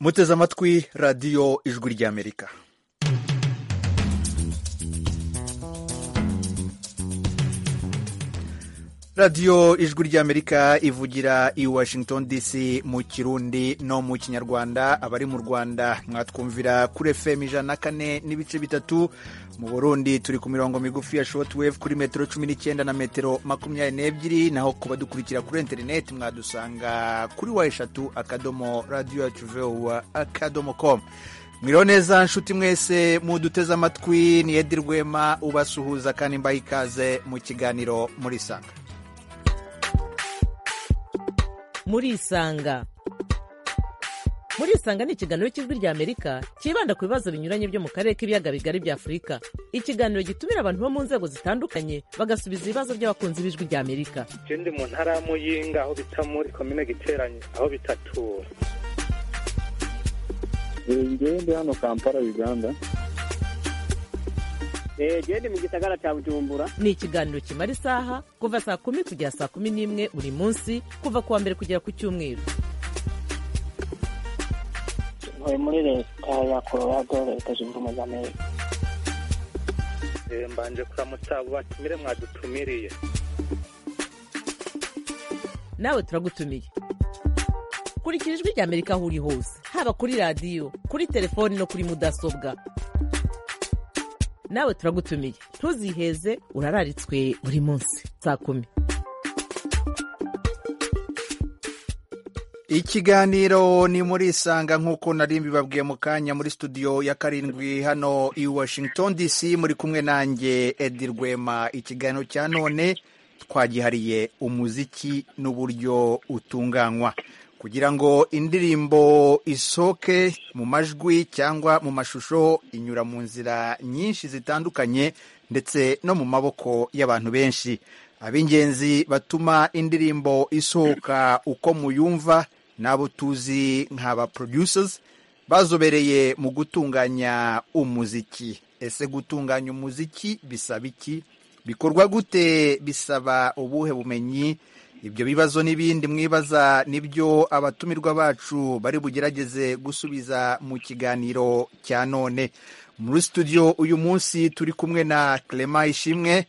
muteze amatwi radiyo ijwi ry'amerika radiyo ijwi ry'amerika ivugira i washington dc mu kirundi no mu kinyarwanda abari mu rwanda mwatwumvira kuri fm ijana na kane n'ibice bitatu mu burundi turi ku mirongo migufi ya shotwave kuri metero cumi n'icyenda na metero makumyabiri n'ebyiri naho ku badukurikira kuri interineti mwadusanga kuri wa eshatu akadomo radiyo yacu vuba akadomo komu mwiriwe neza nshuti mwese muduteze amatwi ni edi rwema ubasuhuza kandi mbaha ikaze mu kiganiro muri sanga murisanga murisanga ni ikiganiro cy'ijwi ry'amerika cyibanda ku bibazo binyuranye byo mu karere k'ibiyaga bigari bya afurika ikiganiro gitumira abantu bo mu nzego zitandukanye bagasubiza ibibazo by'abakunzi b'ijwi ry'amerika ikindi mu ntara ya muyinga aho bita muri komine giteranye aho bitatura ngende hano kampala uganda genda mu gisagara cya bujumbura ni ikiganiro kimara isaha kuva saa kumi kugera saa kumi n'imwe buri munsi kuva ku wa mbere kugera ku cyumweru ntuye muri leta ya colorado leta zunze ubumwe za amerika mbanje kuramutsa abo batumire mwadutumiriye nawe turagutumiye kurikira ijwi ry'amerika aho uri hose haba kuri radiyo kuri telefoni no kuri mudasobwa nawe turagutumiye ntuziheze urararitswe buri munsi saa kumi ikiganiro ni muri isanga nk'uko nari mbibabwiye mu kanya muri studio ya karindwi hano i washington dc muri kumwe nanjye edi rwema ikiganiro cya none twagihariye umuziki n'uburyo utunganywa kugira ngo indirimbo isohoke mu majwi cyangwa mu mashusho inyura mu nzira nyinshi zitandukanye ndetse no mu maboko y'abantu benshi ab'ingenzi batuma indirimbo isohoka uko muyumva n'abo tuzi nk'aba producers bazobereye mu gutunganya umuziki ese gutunganya umuziki bisaba iki bikorwa gute bisaba ubuhe bumenyi ibyo bibazo n'ibindi mwibaza nibyo abatumirwa bacu bari bugerageze gusubiza mu kiganiro cya none muri studio uyu munsi turi kumwe na Clement ishimwe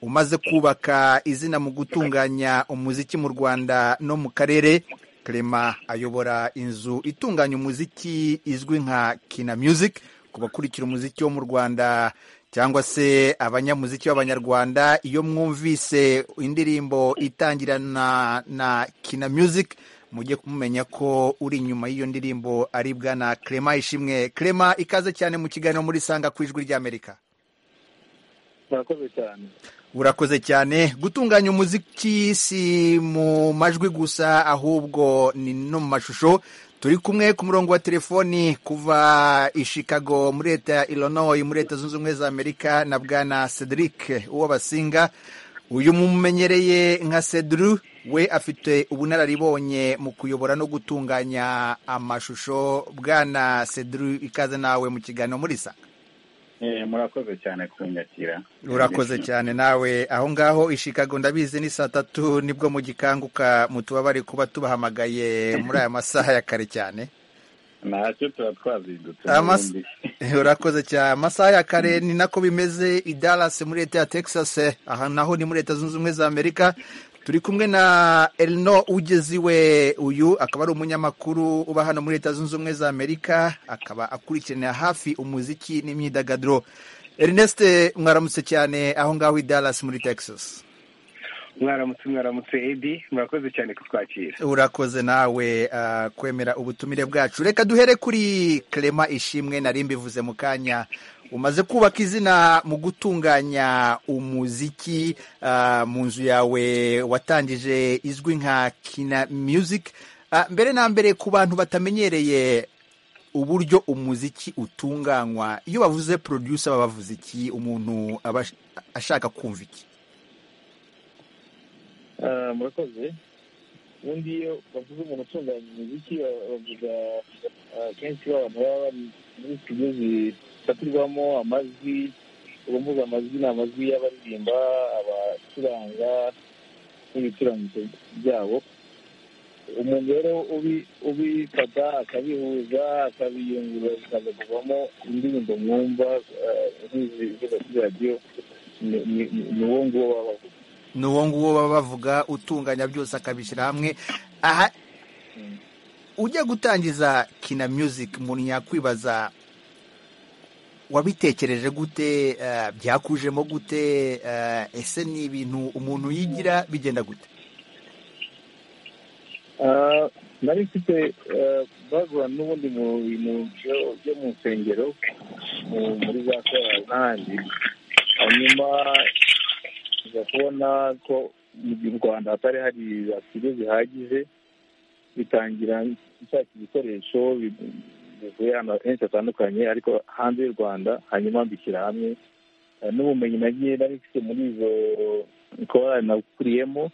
umaze kubaka izina mu gutunganya umuziki mu rwanda no mu karere Clement ayobora inzu itunganya umuziki izwi nka kina music ku bakurikira umuziki wo mu rwanda cyangwa se abanyamuziki b'abanyarwanda iyo mwumvise indirimbo itangirana na kina music mujye kumumenya ko uri inyuma y'iyo ndirimbo ari bwana Clement ishimwe Clement ikaze cyane mu kiganiro muri sanga ku ijwi ry'amerika murakoze cyane urakoze cyane gutunganya umuziki si mu majwi gusa ahubwo ni no mu mashusho turi kumwe ku murongo wa telefoni kuva i Chicago muri leta ya Illinois muri leta zunze ubumwe za Amerika na bwana Cedric Uwabasinga uyu mumenyereye nka Cedru we afite ubunararibonye mu kuyobora no gutunganya amashusho bwana Cedru ikaze nawe mu kiganiro muri sa murakoze cyane kunyakira urakoze cyane nawe aho ngaho i Chicago ndabizi ni saa tatu nibwo mu gikanguka mutubabare kuba tubahamagaye muri aya masaha ya kare cyane ntacyo tuba twazindutse urakoze cyane amasaha ya kare ni nako bimeze i Dallas muri leta ya Texas aha naho ni muri leta zunze ubumwe za Amerika turi kumwe na Elno ugeziwe uyu akaba ari umunyamakuru uba hano muri leta zunze ubumwe za amerika akaba akurikiranira hafi umuziki n'imyidagaduro Ernest mwaramutse cyane aho ngaho i Dallas muri texas mwaramutse mwaramutse edi murakoze cyane kutwakira urakoze nawe kwemera ubutumire bwacu reka duhere kuri Clement ishimwe nari mbivuze mu kanya umaze kubaka izina mu gutunganya umuziki mu nzu yawe watangije izwi nka kina music mbere na mbere ku bantu batamenyereye uburyo umuziki utunganywa iyo bavuze producer baba bavuze iki umuntu aba ashaka kumva iki murakoze ubundi iyo bavuze umuntu utunganya umuziki bavuga kenshi abantu baba bari muri studio zifatirwamo amajwi ubu mvuga amajwi ni amajwi y'abaririmba abacuranga n'ibicurangisho byabo umuntu rero ubifata akabihuza akabiyungurura bikaza kuvamo indirimbo mwumva nk'izi zo kuri radiyo ni uwo nguwo baba bavuga ni uwo nguwo baba bavuga utunganya byose akabishyira hamwe aha ujya gutangiza kina music umuntu yakwibaza wabitekereje gute eh, byakujemo gute eh, ese ni ibintu umuntu yigira bigenda gute Ah, nari mfite ah, background n'ubundi mu bintu byo- byo mu nsengero mu- muri za korali n'ahandi hanyuma nza kubona ko mu rwanda hatari hari za studio zihagije bitangira nshaka ibikoresho bi- bivuye ahantu henshi hatandukanye ariko hanze y'u rwanda hanyuma mbishyira hamwe Ah, n'ubumenyi nagiye nari mfite muri izo korali nakuriyemo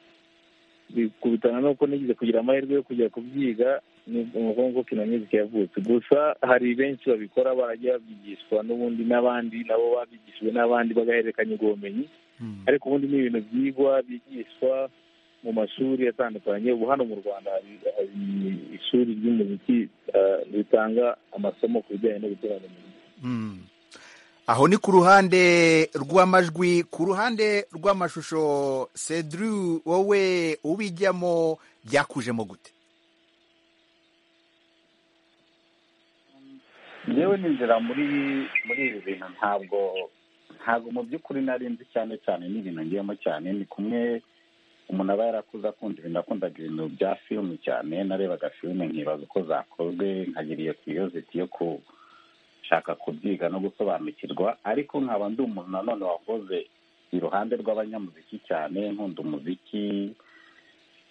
bikubitana nuko nigeze kugira amahirwe yo kujya kubyiga ni umukungu ko kina music yavutse gusa hari benshi babikora barajya babyigishwa n'ubundi n'abandi nabo babyigishijwe n'abandi bagahererekanya ubwo bumenyi ariko ubundi ni ibintu byigwa bigishwa mu mashuri atandukanye ubu hano mu rwanda hari hari ishuri ry'umuziki eh, ritanga amasomo ku bijyanye no gukorana umuziki Mm. aho ni ku ruhande rw'amajwi ku ruhande rw'amashusho cedru wowe ubijyamo byakujemo gute yewe ninjira muri muri ibi bintu ntabwo ntabwo mu by'ukuri nari nzi cyane cyane n'ibintu ngiyemo cyane ni kumwe umuntu aba yarakuze akunda ibintu akundaga ibintu bya filime cyane narebaga filime nkibaza uko zakozwe nkagira iyo kiriyoziti yo gushaka kubyiga no gusobanukirwa ariko nkaba ndi umuntu nanone wakoze iruhande rw'abanyamuziki cyane nkunda umuziki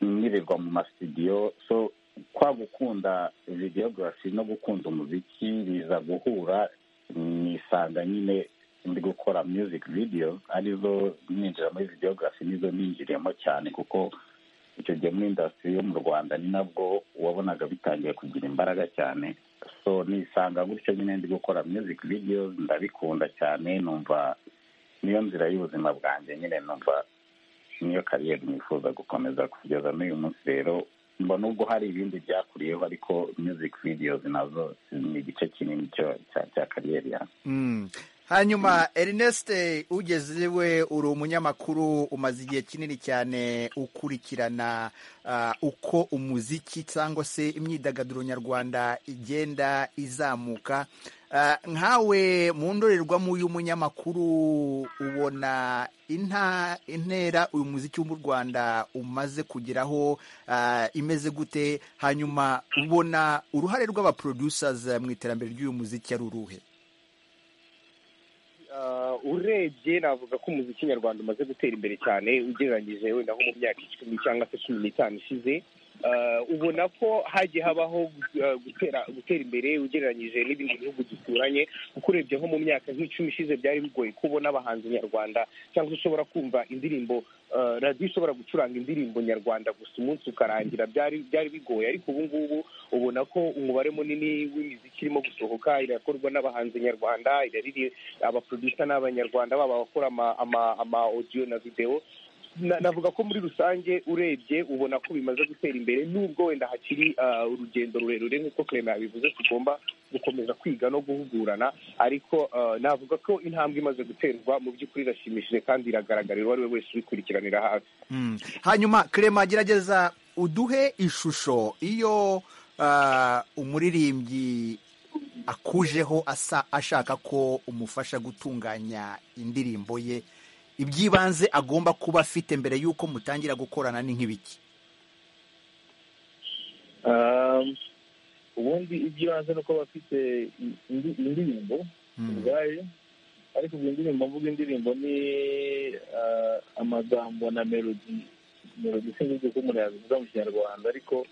nyirirwa mu masitidiyo so kwa gukunda videogarafi no gukunda umuziki biza guhura nisanga nyine ndi gukora music video arizo ninjira muri videogarafi nizo ninjiriyemo cyane kuko icyo gihe muri indasitiri yo mu rwanda ni nabwo wabonaga bitangiye kugira imbaraga cyane so nisanga gutyo nyine ndi gukora music videos ndabikunda cyane numva niyo nzira y'ubuzima bwanjye nyine numva niyo kariyeri nifuza gukomeza kugeza n'uyu munsi rero mba nubwo hari ibindi byakuriyeho ariko music videos nazo ni igice kinini cyo- cya cya kariyeri yanjye Mm. hanyuma ernest ugeze we uri umunyamakuru umaze igihe kinini cyane ukurikirana ah, uko umuziki cyangwa se imyidagaduro nyarwanda igenda izamuka Ah, nkawe mu ndorerwamo y'umunyamakuru ubona inta intera uyu muziki wo mu rwanda umaze kugeraho ah, imeze gute hanyuma ubona uruhare rw'abaproducers mu iterambere ry'uyu muziki ari uruhe Ah, urebye navuga ko umuziki nyarwanda umaze gutera imbere cyane ugereranyije wenda nko mu myaka icumi cyangwa se cumi n'itanu ishize Ah, ubona ko hagiye habaho ah, gutera gutera imbere ugereranyije n'ibindi bihugu duturanye kuko urebye nko mu myaka nk'icumi ishize byari bigoye kubona abahanzi nyarwanda cyangwa se ushobora kumva indirimbo ah, radiyo ishobora gucuranga indirimbo nyarwanda gusa umunsi ukarangira byari byari bigoye ariko ubu ngubu ubona ko umubare munini w'imiziki irimo gusohoka irakorwa n'abahanzi nyarwanda irariri abaproducer ni abanyarwanda baba abakora ama, ama, ama audio na video Na- navuga ko muri rusange urebye ubona ko bimaze gutera imbere nubwo wenda hakiri ah, urugendo rurerure nk'uko clement yabivuze tugomba gukomeza kwiga no guhugurana ariko ah, navuga ko intambwe imaze guterwa mu by'ukuri irashimishije kandi iragaragarira uwo ari we wese ubikurikiranira hafi Mm. hanyuma Clement gerageza uduhe ishusho iyo ah, umuririmbyi akujeho asa ashaka ko umufasha gutunganya indirimbo ye iby'ibanze agomba kuba afite mbere y'uko mutangira gukorana ni nk'ibiki Ah, ubundi ibyo hanze ni uko bafite indi- indirimbo Mm. ubwayo ariko ubwo indirimbo mvuga indirimbo ni ah, amagambo na melodi melodi sinzi uko umuntu yabivuga mu kinyarwanda ariko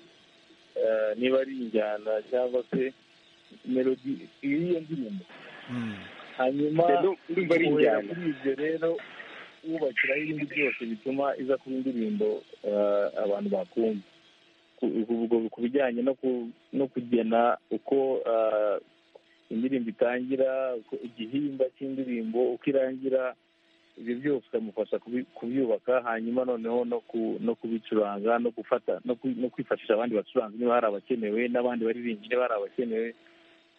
ah, niba ari injyana cyangwa se melodi y'iyo ndirimbo Mm. hanyuma Ndu- ndumva ari guhera injyana kuri ibyo rero wubakiraho ibindi byose bituma iza kuba indirimbo ah, abantu bakunda Ku- ku- ku bijyanye no ku- no kugena uko ah, indirimbo itangira uko igihimba cy'indirimbo uko irangira ibyo byose ukamufasha kubi- kubyubaka hanyuma noneho no ku- no kubicuranga no gufata no ku- no kwifashisha abandi bacuranzi niba hari abakenewe n'abandi baririmbyi niba hari abakenewe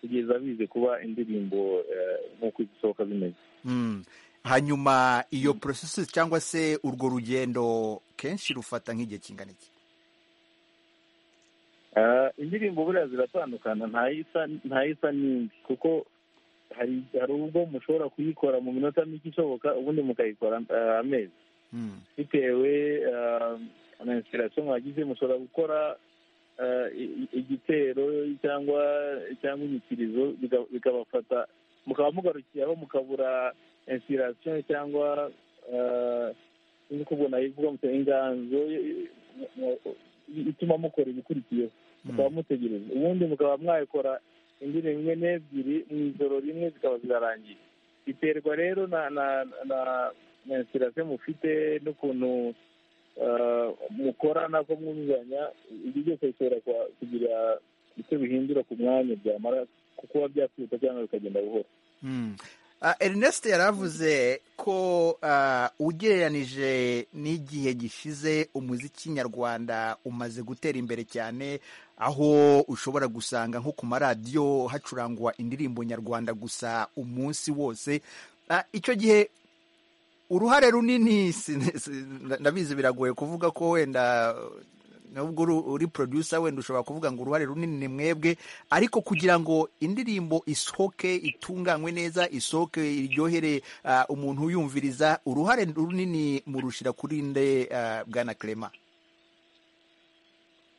kugeza bize kuba indirimbo eh, nk'uko zisohoka zimeze Mm. hanyuma iyo processes cyangwa se urwo rugendo kenshi rufata nk'igihe kingana iki Ah, indirimbo buriya ziratandukana nta yisa nta yisa n'indi kuko hari hari ubwo mushobora kuyikora mu minota mike ishoboka ubundi mukayikora ah, amezi Mm. bitewe ah, na inspiration mwagize mushobora gukora ah, i- i- igitero cyangwa cyangwa inyikirizo bika- bikabafata mukaba mugarukiraho mukabura inspiration cyangwa ah, sinzi uko ubwo nayivuga mutu inganzo i- i- ituma mukora ibikurikiyeho mukaba mutegereza ubundi mukaba mwakora indirimbo imwe n'ebyiri mu ijoro rimwe zikaba zirarangiye biterwa rero na na na na inspirasiyo mufite n'ukuntu ah, mukora nako mwuzuzanya ibyo byose bishobora kwa- kugira icyo bihindura ku mwanya byamara kuba byakwihuta cyangwa bikagenda buhoro Mm. Ah, Ernest yaravuze ko ah, ugereranije n'igihe gishize umuziki nyarwanda umaze gutera imbere cyane aho ushobora gusanga nko ku maradiyo hacurangwa indirimbo nyarwanda gusa umunsi wose Ah, icyo gihe uruhare runini sin- sin- na- ndabizi biragoye kuvuga ko wenda nubwo uri- uri producer wenda ushobora kuvuga ngo uruhare runini ni mwebwe ariko kugira ngo indirimbo isohoke itunganywe neza isohoke iryohere ah, umuntu uyumviriza uruhare runini murushira kuri nde ah, bwana Clement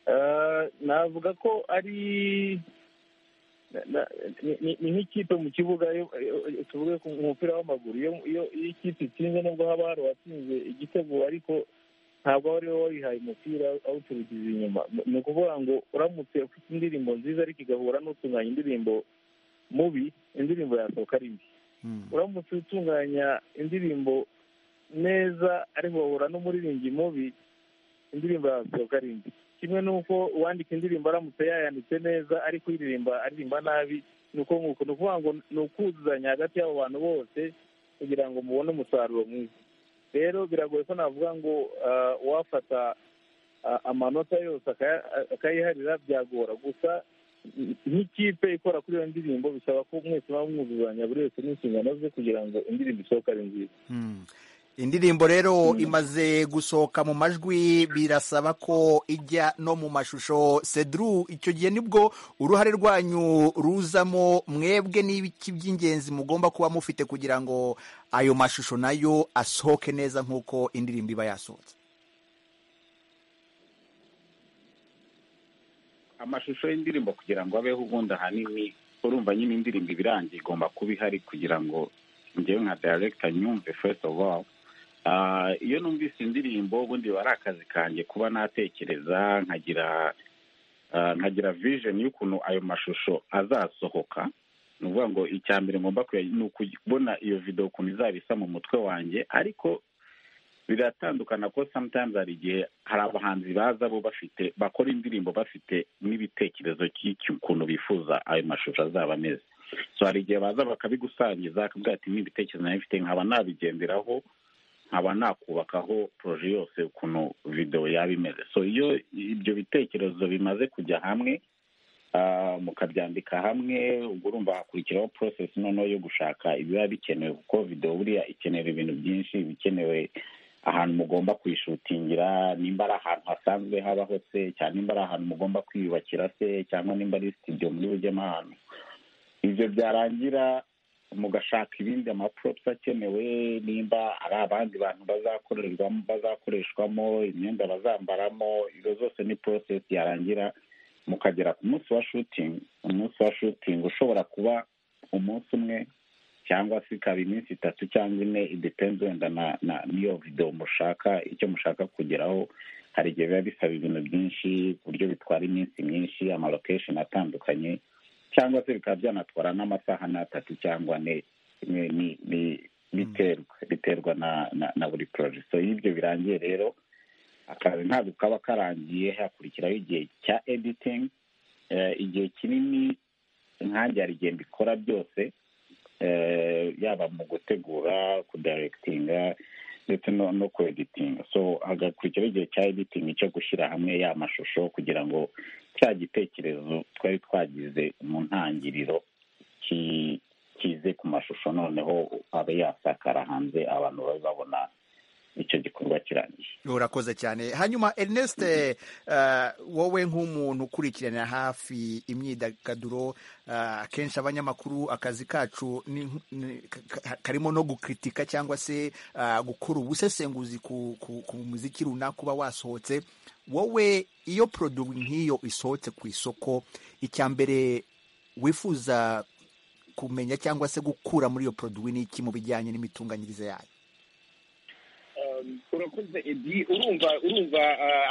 Ah, navuga ko ari na- na- ni- ni ni nk'ikipe mu kibuga iyo- iyo- tuvuge ku mu mupira w'amaguru iyo iyo iyo ikipe itsinze nubwo haba hari uwatsinze igitego ariko ntabwo ari wowe wayihaye umupira awuturugiza inyuma ni ukuvuga ngo uramutse ufite indirimbo nziza ariko igahura n'utunganya indirimbo mubi indirimbo yasohoka ari mbi uramutse utunganya indirimbo neza ariko wahura n'umuririmbyi mubi indirimbo yasohoka ari mbi kimwe n'uko uwandika indirimbo aramutse yayanditse neza ariko uyiririmba aririmba nabi ni uko nguko ni ukuvuga ngo ni ukuzuzanya hagati y'abo bantu bose kugira ngo mubone umusaruro mwiza rero biragoye ko navuga ngo ah, uwafata ah, amanota yose akaya- akayiharira byagora gusa nk'ikipe ikora kuri iyo ndirimbo bisaba ko mwese muba mwuzuzanya buri wese n'inshingano ze kugira ngo indirimbo isohoke ari nziza Mm. indirimbo rero imaze gusohoka mu majwi birasaba ko ijya no mu mashusho cedru icyo gihe nibwo uruhare rwanyu ruzamo mwebwe n'ibiki by'ingenzi mugomba kuba mufite kugira ngo ayo mashusho nayo asohoke neza nk'uko indirimbo iba yasohotse amashusho y'indirimbo kugira ngo abeho ubundi ahanini urumva nyine indirimbo iba irangiye igomba kuba ihari kugira ngo njyewe nka director nyumve first of all Ah, iyo numvise indirimbo ubundi biba ari akazi kanjye kuba natekereza nkagira ah, nkagira vision y'ukuntu ayo mashusho azasohoka ni ukuvuga ngo icya mbere ngomba kuya- ni ukubona iyo video ukuntu izaba isa mu mutwe wanjye ariko biratandukana ko sometimes hari igihe hari abahanzi baza bo bafite bakora indirimbo bafite n'ibitekerezo cy'ukuntu bifuza ayo mashusho azaba ameze so hari igihe baza bakabigusangiza akabwira ati n'ibitekerezo nayo mfite nkaba nabigenderaho nkaba nakubakaho poroje yose ukuntu videwo yaba imeze so iyo ibyo bitekerezo bimaze kujya hamwe ah, mukabyandika hamwe ubwo urumva hakurikiraho process noneho yo gushaka ibiba bikenewe kuko videwo buriya ikenera ibintu byinshi iba ikenewe ahantu mugomba kuyishutingira nimba ari ahantu hasanzwe habaho se cyangwa nimba ari ahantu mugomba kwiyubakira se cyangwa nimba ari sitidiyo muri bujyemo ahantu ibyo byarangira mugashaka ibindi amaprops akenewe nimba ari abandi bantu bazakorerwamo bazakoreshwamo imyenda bazambaramo izo zose ni process yarangira mukagera ku munsi wa shooting umunsi wa shooting ushobora kuba umunsi umwe cyangwa se ikaba iminsi itatu cyangwa ine idepenze wenda na na n'iyo video mushaka icyo mushaka kugeraho hari igihe biba bisaba ibintu byinshi ku buryo bitwara iminsi myinshi amalokesheni atandukanye cyangwa se bikaba byanatwara n'amasaha n'atatu cyangwa ane ni ni ni biterwa biterwa na na, na buri project so iyo ibyo birangiye rero akazi ntabwo kaba karangiye hakurikiraho igihe cya editing eh, igihe kinini nkanjye hari igihe mbikora byose yaba mu gutegura kudarekitinga ndetse no ku editinga so hagakurikiraho igihe cya editingi cyo gushyira hamwe ya mashusho kugira ngo cya gitekerezo twari twagize mu ntangiriro kize ku mashusho noneho abe yasakara hanze abantu babe babona icyo gikorwa kirangije urakoze cyane hanyuma Ernest wowe nk'umuntu ukurikirana hafi imyidagaduro akenshi abanyamakuru akazi kacu karimo no gukritika cyangwa se gukora ubusesenguzi ku muziki runaka uba wasohotse wowe iyo poroduwi nk'iyo isohotse ku isoko icya mbere wifuza kumenya cyangwa se gukura muri iyo poroduwi ni iki mu bijyanye n'imitunganyirize yayo urakoze edi urumva urumva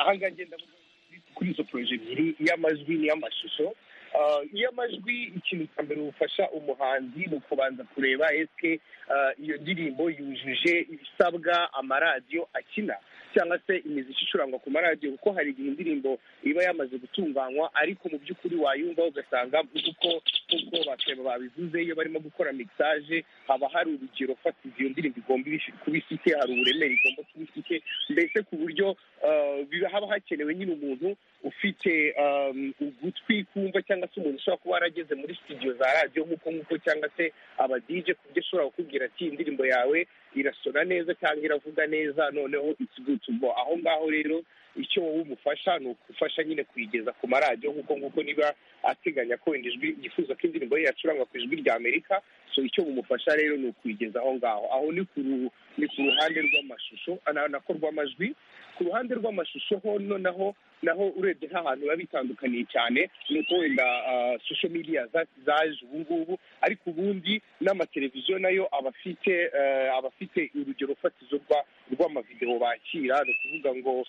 ahangaha ngenda kuri izo poroje ebyiri iy'amajwi n'iy'amashusho iy'amajwi ikintu cya mbere bufasha umuhanzi mu kubanza kureba esike iyo ndirimbo yujuje ibisabwa amaradiyo akina cyangwa se imiziki icurangwa ku maradiyo kuko hari igihe indirimbo iba yamaze gutunganywa ariko mu by'ukuri wayumva ugasanga nk'uko nk'uko bakeba babivuze iyo barimo gukora mixage haba hari urugero fatizo iyo ndirimbo igomba kuba ifite hari uburemere igomba kuba ifite mbese ku buryo haba hakenewe nyine umuntu ufite ugutwi kumva cyangwa se umuntu ushobora kuba yarageze muri studio za radiyo nk'uko nk'uko cyangwa se aba DJ ku buryo ashobora kukubwira ati indirimbo yawe irasora neza cyangwa iravuga neza noneho ikidutubo aho ngaho rero icyo wowe umufasha ni ugufasha nyine kuyigeza ku maradiyo nk'uko nk'uko niba ateganya ko ijwi yifuza ko indirimbo ye yacuranga ku ijwi rya amerika so icyo bumufasha rero ni ukuyigeza aho ngaho aho ni ku ruhande rw'amashusho nako rw'amajwi ku ruhande rw'amashusho ho noneho naho urebye nk'ahantu biba bitandukaniye cyane ni uko wenda sosho media zaje ubu ngubu ariko ubundi n'amateleviziyo nayo aba afite aba afite urugero fatizo rw'amavidewo bakira ni ukuvuga ngo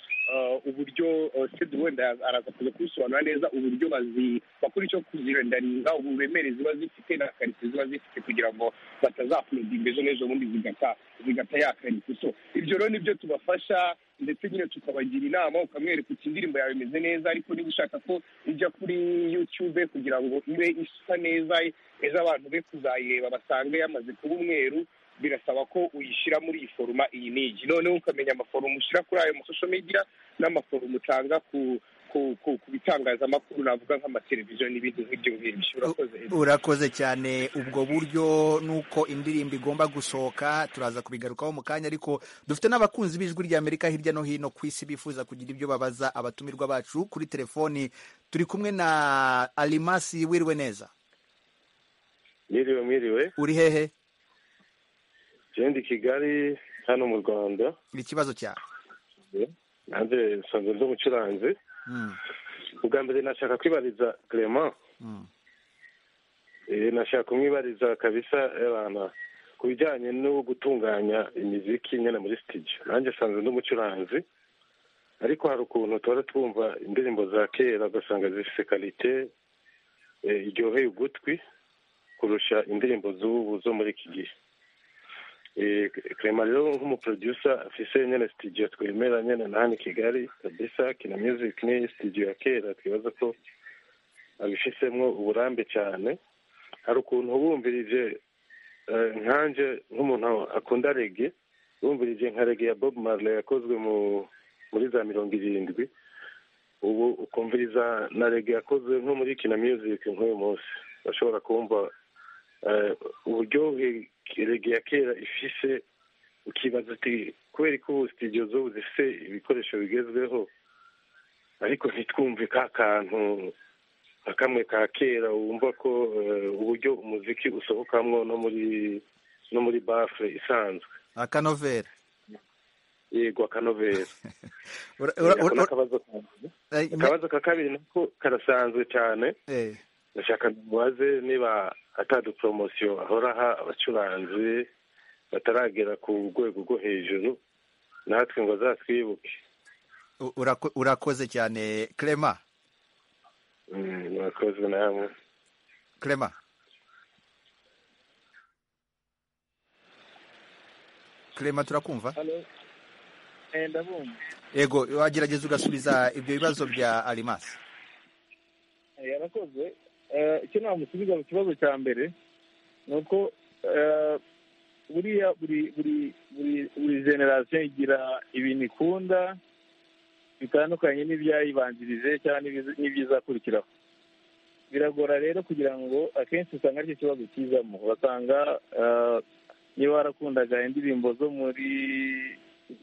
uburyo sede wenda araza kuza kubisobanura neza uburyo bakora icyo kuzirendaringa uburemere ziba zifite na karite ziba zifite kugira ngo batazapurudinga ejo n'ejo bundi zigata ya karite so ibyo rero nibyo tubafasha ndetse nyine tukabagira inama ukamwereka uti indirimbo yawe imeze neza ariko niba ushaka ko ijya kuri yutube kugira ngo ibe isa neza ejo abantu be kuzayireba basange yamaze kuba umweru birasaba ko uyishyira muri iyi foruma iyi n'igi noneho ukamenya amaforomo ushyira kuri ayo masosho media n'amaforomo utanga ku ku bitangazamakuru navuga nk'amateleviziyo n'ibindi nk'ibyo ngibyo urakoze urakoze cyane ubwo buryo nuko indirimbo igomba gusohoka turaza kubigarukaho mu kanya ariko dufite n'abakunzi b'ijwi rya amerika hirya no hino ku isi bifuza kugira ibyo babaza abatumirwa bacu kuri telefoni turi kumwe na alimasi wiriwe neza mwiriwe mwiriwe uri hehe genda i kigali hano mu rwanda ikibazo cyawe nanjye nsanzwe ndi umucuranzi ubwa mbere nashaka kwibariza clement nashaka kumwibariza kabisa abana ku bijyanye no gutunganya imiziki nyine muri sitidiyo nanjye nsanzwe ndi umucuranzi ariko hari ukuntu tuba twumva indirimbo za kera ugasanga zifite karite iryoheye ugutwi kurusha indirimbo z'ubu zo muri iki gihe clement rero nk'umuproducer afise nyine sitidiyo twemera nyine na hano i kigali kabisa kina music ni sitidiyo ya kera twibaza ko abifisemo uburambe cyane hari ukuntu wumvirije nkanjye nk'umuntu akunda rege wumvirije nka rege ya bob marley yakozwe muri za mirongo irindwi ubu ukumviriza na rege yakozwe nko muri kina music nk'uyu munsi bashobora kumva uburyohe rege ya kera ifise ukibaza uti kubera ko ubu sitidiyo z'ubu zifite ibikoresho bigezweho ariko ntitwumve ka kantu nka kamwe ka kera wumva ko uburyo umuziki usohokamo no muri no muri bafure isanzwe akanovera yego akanovera akabazo ka kabiri nako karasanzwe cyane ndashaka mubaze niba ataduporomotion ahora aha abacuranzi bataragera ku rwego rwo hejuru natwe ngo azatwibuke urakoze cyane clement urakoze namwe clement clement turakumva yego wagerageza ugasubiza ibyo bibazo bya arimasi yarakoze icyo namusubiza mu kibazo cya mbere ni uko buriya buri buri buri buri generasiyo igira ibintu ikunda bitandukanye n'ibyayibanzirize cyangwa n'ibizakurikiraho biragora rero kugira ngo akenshi usanga aricyo kibazo kizamo basanga niba warakundaga indirimbo zo muri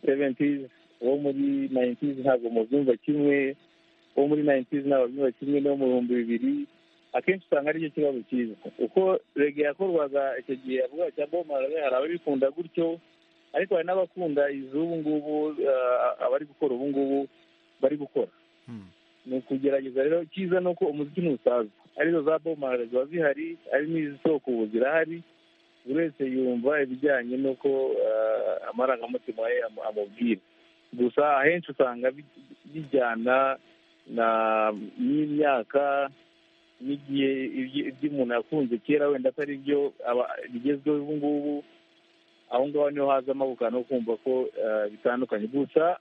seventizi uwo muri nayintizi ntabwo mubyumva kimwe uwo muri nayintizi ntabwo byumva kimwe n'uwo mu bihumbi bibiri akenshi usanga aricyo kibazo kiza uko rege yakorwaga icyo gihe yavuga cya bomarabe hari ababikunda gutyo ariko hari n'abakunda iz'ubu ngubu abari gukora ubu ngubu bari gukora ni ukugerageza rero icyiza ni uko umuziki ntusaza arizo za bomarabe ziba zihari ari n'izisoko ubu zirahari buri wese yumva ibijyanye n'uko amarangamutima ye amubwira gusa ahenshi usanga bijyana n'imyaka n'igihe ibyo umuntu yakunze kera wenda atari byo bigezweho ubu ngubu aho ngaho niho haza amabukano no kumva ko bitandukanye gusa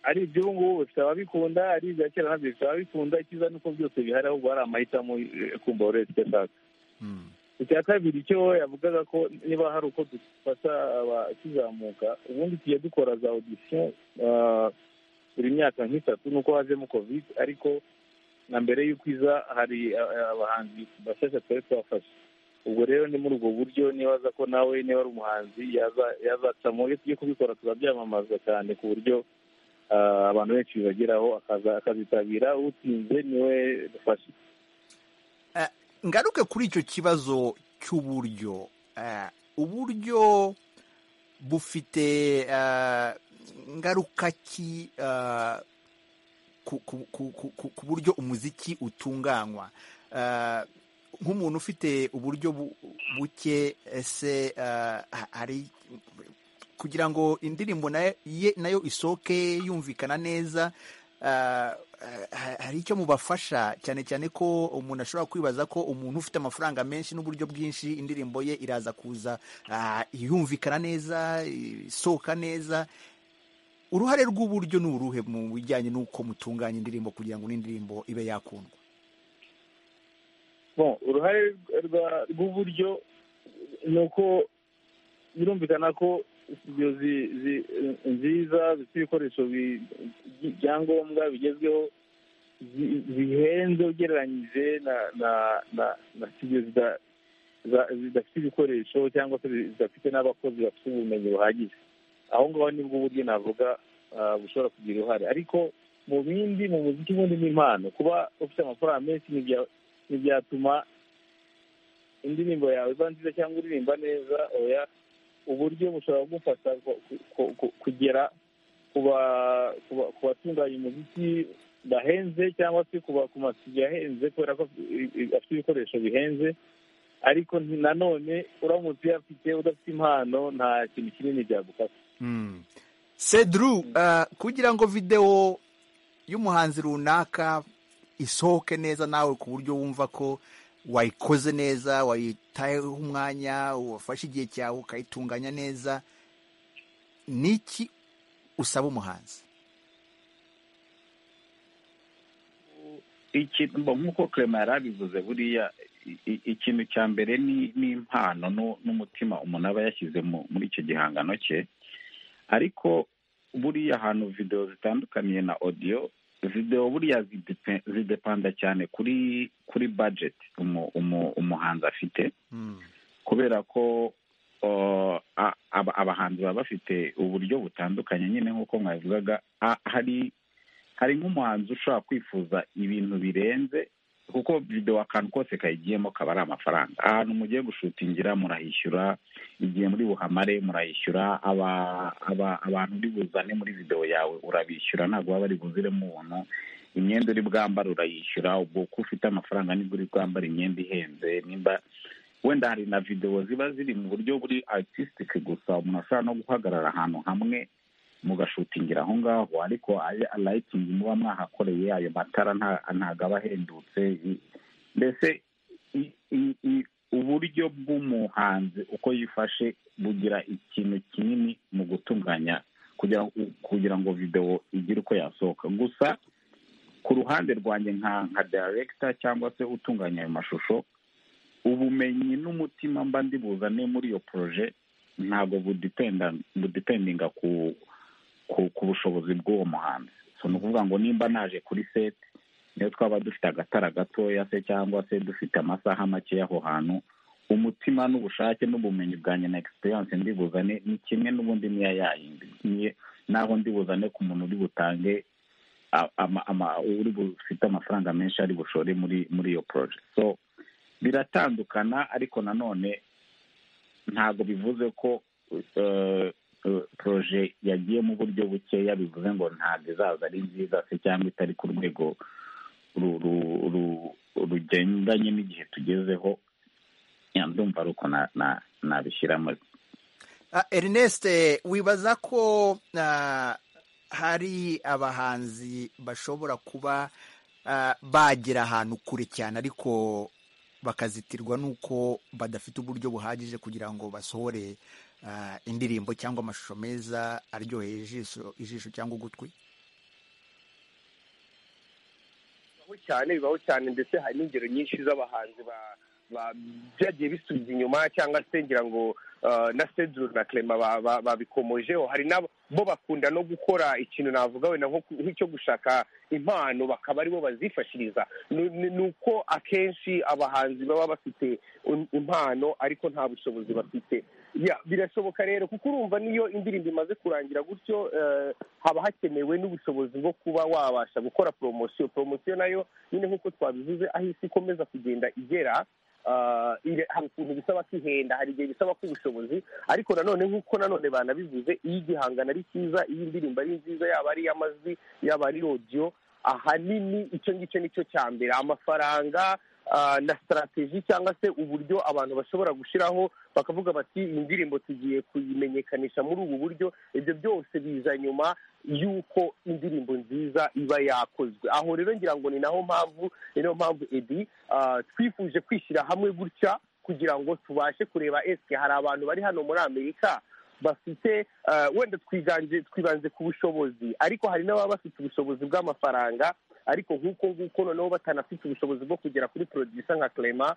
ari iby'ubu ngubu bikaba bikunda ari ibya kera nabyo bikaba bikunda icyiza ni uko byose bihari ahubwo hari amahitamo kumva buri wese icyo ashaka icya kabiri cyo yavugaga ko niba hari uko dufasha abakizamuka ubundi tugiye dukora za odisiyo buri myaka nk'itatu nuko hajemo kovide ariko na mbere y'uko iza hari abahanzi bashyashya twari twafashe ubwo rero ni muri ubwo buryo nibaza ko nawe niba ari umuhanzi yazacamo iyo tugiye kubikora tuzabyamamaza cyane ku buryo abantu benshi bibageraho akazitabira utsinze niwe dufashe ngaruke kuri icyo kibazo cy'uburyo uburyo bufite ngaruka ki ku buryo umuziki utunganywa nk'umuntu ufite uburyo buke ese hari kugira ngo indirimbo nayo isohoke yumvikana neza hari icyo mubafasha cyane cyane ko umuntu ashobora kwibaza ko umuntu ufite amafaranga menshi n'uburyo bwinshi indirimbo ye iraza kuza yumvikana neza isohoka neza uruhare rw'uburyo ni uruhe mu bijyanye n'uko mutunganya indirimbo kugira ngo n'indirimbo ibe yakundwa uruhare rw'uburyo ni uko birumvikana ko studio nziza zifite ibikoresho byangombwa bigezweho bihenze ugereranyije na studio zidafite ibikoresho cyangwa se zidafite n'abakozi bafite ubumenyi buhagije aho ngaho nibwo uburyo navuga bushobora kugira uruhare ariko mu bindi mu muziki ubundi ni impano kuba ufite amafaranga menshi ntibyatuma indirimbo yawe iba nziza cyangwa uririmba neza oya uburyo bushobora gufasha kugera ku batunganya umuziki bahenze cyangwa se ku masiyo ahenze kubera ko afite ibikoresho bihenze ariko nanone uramutse uyafite udafite impano nta kintu kinini byagufasha seduru kugira ngo videwo y'umuhanzi runaka isohoke neza nawe ku buryo wumva ko wayikoze neza wayitayeho umwanya wafashe igihe cyawe ukayitunganya neza ni iki usaba umuhanzi nk'uko clement yari abivuze buriya ikintu cya mbere ni impano n'umutima umuntu aba yashyize muri icyo gihangano cye ariko buriya ahantu videwo zitandukaniye na odiyo videwo buriya zidepanda cyane kuri kuri bajeti umuhanzi afite kubera ko abahanzi baba bafite uburyo butandukanye nyine nk'uko mwabivugaga hari hari nk'umuhanzi ushobora kwifuza ibintu birenze kuko videwo akantu kose kayigiyemo kaba ari amafaranga ahantu mugiye gushutingira murahishyura igihe muri buhamare murayishyura abantu uri buzane muri videwo yawe urabishyura ntabwo waba ari buziremo ubuntu imyenda uri bwambara urayishyura ubwo uko ufite amafaranga nibwo uri bwambara imyenda ihenze nimba wenda hari na videwo ziba ziri mu buryo buri aritisitike gusa umuntu ashobora no guhagarara ahantu hamwe mugashutingira aho ngaho ariko layitingi muba mwahakoreye ayo matara ntabwo aba ahendutse mbese uburyo bw'umuhanzi uko yifashe bugira ikintu kinini mu gutunganya kugira ngo videwo igire uko yasohoka gusa ku ruhande rwanjye nka nka dayiregita cyangwa se utunganya ayo mashusho ubumenyi n'umutima mba ndi buzane muri iyo poroje ntabwo budipendinga ku bushobozi bw'uwo muhanzi ni ukuvuga ngo nimba naje kuri seti niyo twaba dufite agatara gatoya se cyangwa se dufite amasaha make aho hantu umutima n'ubushake n'ubumenyi bwanjye na egisperiyanse ndi buzane ni kimwe n'ubundi niya yayindi naho ndi buzane ku muntu uri butange uri bufite amafaranga menshi ari bushore muri muri iyo poroje so biratandukana ariko nanone ntabwo bivuze ko poroje yagiye mu buryo bukeya bivuze ngo ntabwo izaza ari nziza se cyangwa itari ku rwego rugendanye n'igihe tugezeho ndumva ari uko nabishyiramo ernest wibaza ko hari abahanzi bashobora kuba bagira ahantu kure cyane ariko bakazitirwa n'uko badafite uburyo buhagije kugira ngo basohore indirimbo cyangwa amashusho meza aryoheye ijisho ijisho cyangwa ugutwi bibaho cyane bibaho cyane ndetse hari n'ingero nyinshi z'abahanzi byagiye bisubiza inyuma cyangwa se ngira ngo na seduru na kerema babikomojeho hari nabo bo bakunda no gukora ikintu navuga wenda nk'icyo gushaka impano bakaba aribo bazifashiriza ni uko akenshi abahanzi baba bafite impano ariko nta bushobozi bafite birashoboka rero kuko urumva niyo indirimbo imaze kurangira gutyo haba hakenewe n'ubushobozi bwo kuba wabasha gukora poromosiyo poromosiyo nayo nyine nk'uko twabivuze aho isi ikomeza kugenda igera hari ukuntu bisaba kwihenda hari igihe bisaba ko ubushobozi ariko nanone nk'uko nanone banabivuze iyo igihangano ari cyiza iyo indirimbo ari nziza yaba ari iy'amajwi yaba ari rodiyo ahanini icyo ngicyo nicyo cya mbere amafaranga na sitarategi cyangwa se uburyo abantu bashobora gushyiraho bakavuga bati iyi ndirimbo tugiye kuyimenyekanisha muri ubu buryo ibyo byose biza nyuma y'uko indirimbo nziza iba yakozwe aho rero ngira ngo ni naho mpamvu ni nayo mpamvu edi twifuje kwishyira hamwe gutya kugira ngo tubashe kureba esike hari abantu bari hano muri amerika bafite wenda twiganje twibanze ku bushobozi ariko hari n'ababa bafite ubushobozi bw'amafaranga ariko nk'uko nguko noneho batanafite ubushobozi bwo kugera kuri porodisa nka kerema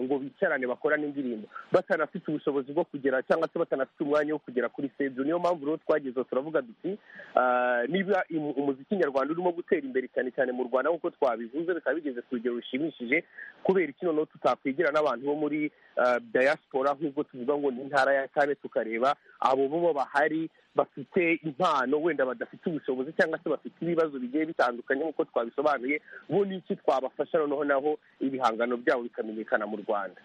ngo bicarane bakorane indirimbo batanafite ubushobozi bwo kugera cyangwa se batanafite umwanya wo kugera kuri sedu niyo mpamvu rero twageze turavuga duti niba umuziki nyarwanda urimo gutera imbere cyane cyane mu rwanda nk'uko twabivuze bikaba bigeze ku rugero rushimishije kubera iki noneho tutakwigira n'abantu bo muri dayasipora nk'ubwo tuvuga ngo ni intara ya kane tukareba abo bo bahari bafite impano wenda badafite ubushobozi cyangwa se bafite ibibazo bigiye bitandukanye nk'uko twabisobanuye bo n'iki twabafasha noneho naho ibihangano byabo bikamenyekana mu rwanda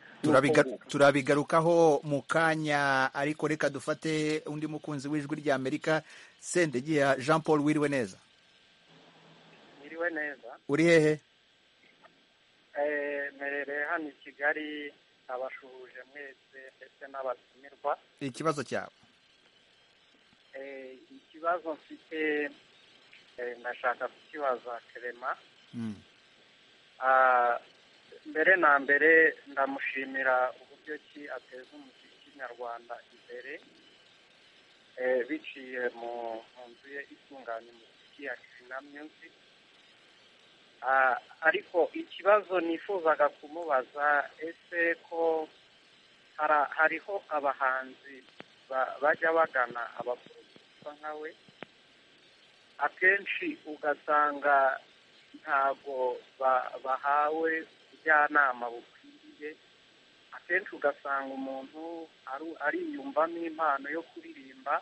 turabigarukaho mu kanya ariko reka dufate undi mukunzi w'ijwi rya amerika sendegiya jean paul wiriwe neza wiriwe neza uri hehe merereye hano i kigali abashuhuje mwese ndetse n'abatumirwa ikibazo cyawe ikibazo mfite ndashaka kukibaza kerema mbere na mbere ndamushimira uburyo ki ateza umuziki nyarwanda imbere biciye mu nzu ye itunganya umuziki ya kirina myuziki ariko ikibazo nifuzaga kumubaza ese ko hariho abahanzi bajya bagana abaporofesa nka we akenshi ugasanga ntabwo bahawe ubujyanama bukwiriye akenshi ugasanga umuntu ariyumvamo impano yo kuririmba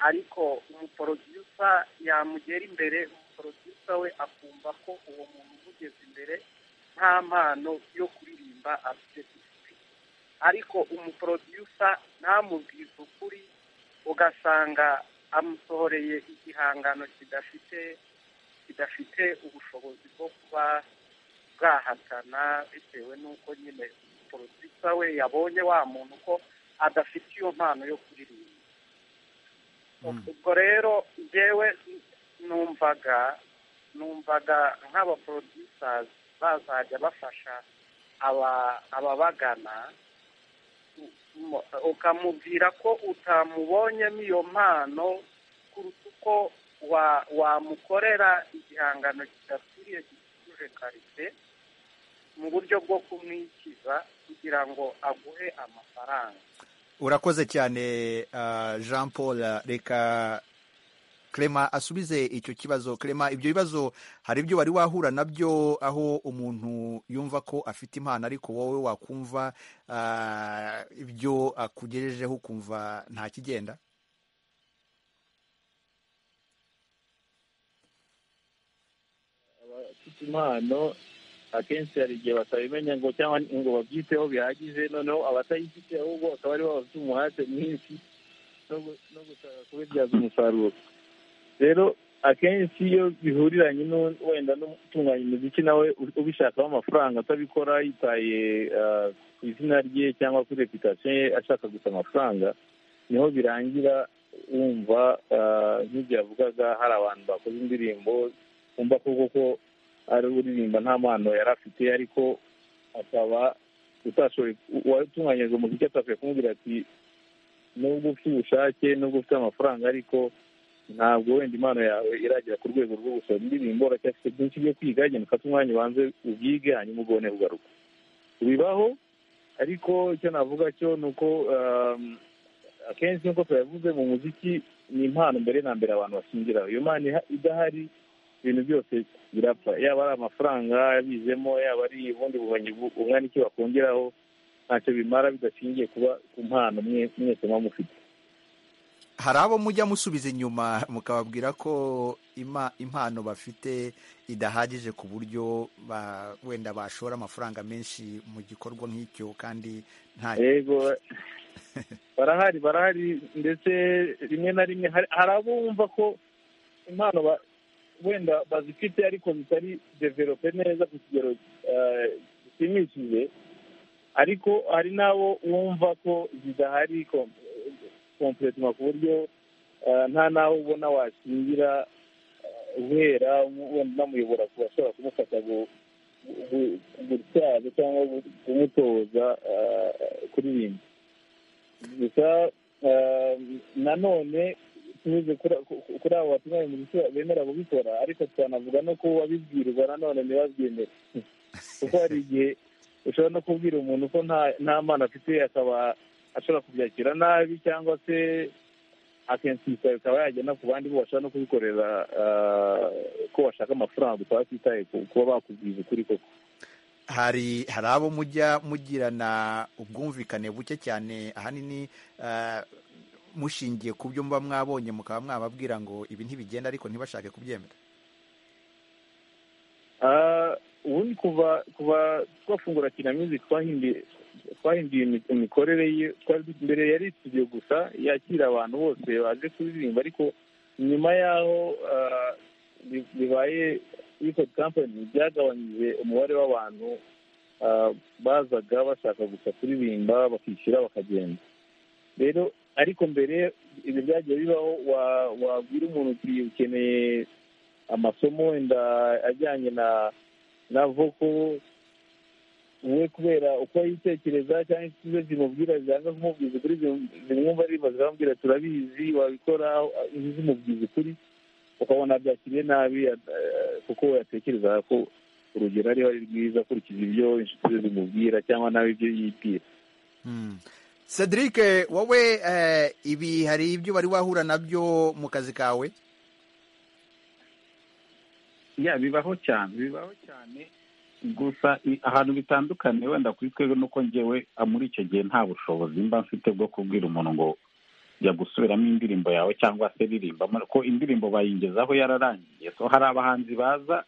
ariko umuporofesa yamugera imbere umuporofesa we akumva ko uwo muntu umugeze imbere nta mpano yo kuririmba afite ariko umuporodiyusa ntamubwize ukuri ugasanga amusohoreye igihangano kidafite kidafite ubushobozi bwo kuba bwahatana bitewe n'uko nyine porodiyusa we yabonye wa muntu ko adafite iyo mpano yo kuririmba ubwo rero ngewe numvaga numvaga nk'abaporodiyusa bazajya bafasha ababagana ukamubwira ko utamubonyemo iyo mpano kuruta uko wamukorera igihangano kidakwiriye gikikuje karite mu buryo bwo kumwikiza kugira ngo aguhe amafaranga urakoze cyane ah, jean paul reka Clement asubize icyo kibazo Clement ibyo bibazo hari ibyo wari wahura nabyo aho umuntu yumva ko afite impano ariko wowe wakumva ah, ibyo akugejejeho ukumva nta kigenda abafite impano akenshi hari igihe batabimenya ngo cyangwa ngo babyiteho bihagije noneho abatayifite ahubwo akaba aribo bafite umuhate mwinshi no gu- no gushaka kubibyaza umusaruro rero akenshi iyo bihuriranye n'u- wenda n'utunganya umuziki nawe u- ubishakaho amafaranga atabikora yitaye ah, ku izina rye cyangwa kuri reputasiyo ye ashaka gusa amafaranga niho birangira wumva ah, nk'ibyo yavugaga hari abantu bakoze indirimbo wumva ko koko ari uririmba nta mpano yari afite ariko akaba utashoboye uwatunganyijwe umuziki atashoboye kumubwira ati nubwo ufite ubushake nubwo ufite amafaranga ariko ntabwo wenda impano yawe iragera ku rwego rwo gusohora indirimbo uracyafite byinshi byo kwiga genda ufate umwanya ubanze ubyige hanyuma ubone kugaruka bibaho ariko icyo navuga cyo ni uko um, akenshi nk'uko tuyavuze mu muziki ni impano mbere na mbere abantu bashingiraho iyo mpano iha- idahari ibintu byose birapfa yaba ari amafaranga yabizemo yaba ari ubundi bumenyi bu- bungana iki bakongeraho ntacyo bimara bidashingiye kuba ku mpano mwe mwese muba mufite hari abo mujya musubiza inyuma mukababwira ko ima- impano bafite idahagije ku buryo ba- wenda bashora amafaranga menshi mu gikorwa nk'icyo kandi nta yego barahari barahari ndetse rimwe na rimwe hari hari abo bumva ko impano ba- wenda bazifite ariko zitari develope neza ku kigero eh, gishimishije ariko hari n'abo wumva ko zidahari kompuretoma ku buryo eh, nta n'aho ubona washingira eh, guhera wenda unamuyobora ku bashobora kumufasha gu- gu- gutyaza cyangwa gu- kumutoza eh, kuririmba gusa ehm, nanone tunyuze kuri ku- ku- kuri abo batumwa umuziki bemera kubikora ariko twanavuga no ko wabibwirwa nanone ntibabyemere kuko hari igihe ushobora no kubwira umuntu ko nta nta mpano afite akaba ashobora kubyakira nabi cyangwa se akensisa bikaba yagena ku bandi bo bashobora no kubikorera ah, ko bashaka amafaranga gusa batitaye ku kuba bakubwiza ukuri koko hari hari abo mujya mugirana ubwumvikane buke cyane ahanini ah, mushingiye ku byo muba mwabonye mukaba mwababwira ngo ibi ntibigenda ariko ntibashake kubyemera Ah, ubundi kuva kuva twafungura kina music twahinduye twahinduye imi- imikorere ye twari dufite- mbere yari studio gusa yakira abantu bose baje kuririmba ariko nyuma yaho ah, bi- bibaye record company byagabanyije umubare w'abantu ah, bazaga bashaka gusa kuririmba bakishyura bakagenda rero ariko mbere ibyo byagiye bibaho wa- wabwira umuntu uti ukeneye amasomo wenda ajyanye na na voko we kubera uko yitekereza cyangwa inshuti ze zimubwira zanga kumubwiza ukuri zim- zimwumva aririmba ziramubwira turabizi wabikora izi zimubwiza ukuri ukabona byakiriye nabi eh, kuko yatekereza ko urugero ariho ari rwiza akurikije ibyo inshuti ze zimubwira cyangwa nawe ibyo yibwira cedric wowe eh, ibi hari ibyo wari wahura nabyo mu kazi kawe ya bibaho cyane bibaho cyane gusa i- ahantu bitandukanye wenda kuri twebwe nuko njyewe ah, muri icyo gihe nta bushobozi mba mfite bwo kubwira umuntu ngo jya gusubiramo indirimbo yawe cyangwa se ririmba ko indirimbo bayingezaho yararangiye so hari abahanzi baza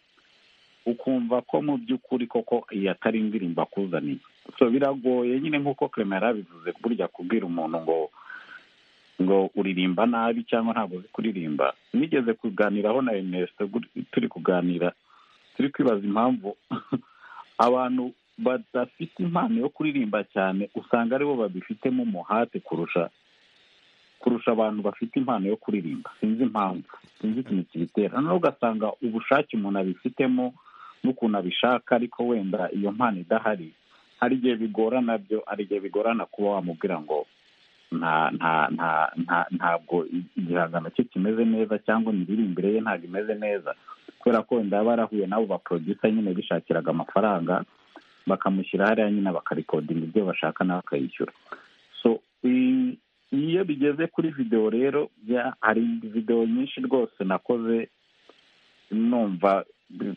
ukumva ko mu by'ukuri koko iyi atari indirimbo akuzaniye so biragoye nyine nk'uko clement yarabivuze burya kubwira umuntu ngo ngo uririmba nabi cyangwa ntabwo uzi kuririmba nigeze kuganiraho na Ernesto gu- turi kuganira turi kwibaza impamvu abantu badafite impano yo kuririmba cyane usanga aribo babifitemo umuhate kurusha kurusha abantu bafite impano yo kuririmba sinzi impamvu sinzi ikintu kibitera noneho ugasanga ubushake umuntu abifitemo n'ukuntu abishaka ariko wenda iyo mpano idahari hari igihe bigorana byo hari igihe bigorana kuba wamubwira ngo nta nta nta nta ntabwo igihangano cye kimeze neza cyangwa imiririmbire ye ntabwo imeze neza kubera ko wenda yaba yarahuye n'abo baprodusa nyine bishakiraga amafaranga bakamushyira hariya nyine bakarikodinga ibyo bashaka nawe akayishyura so iyo bigeze kuri videwo rero hari videwo nyinshi rwose nakoze numva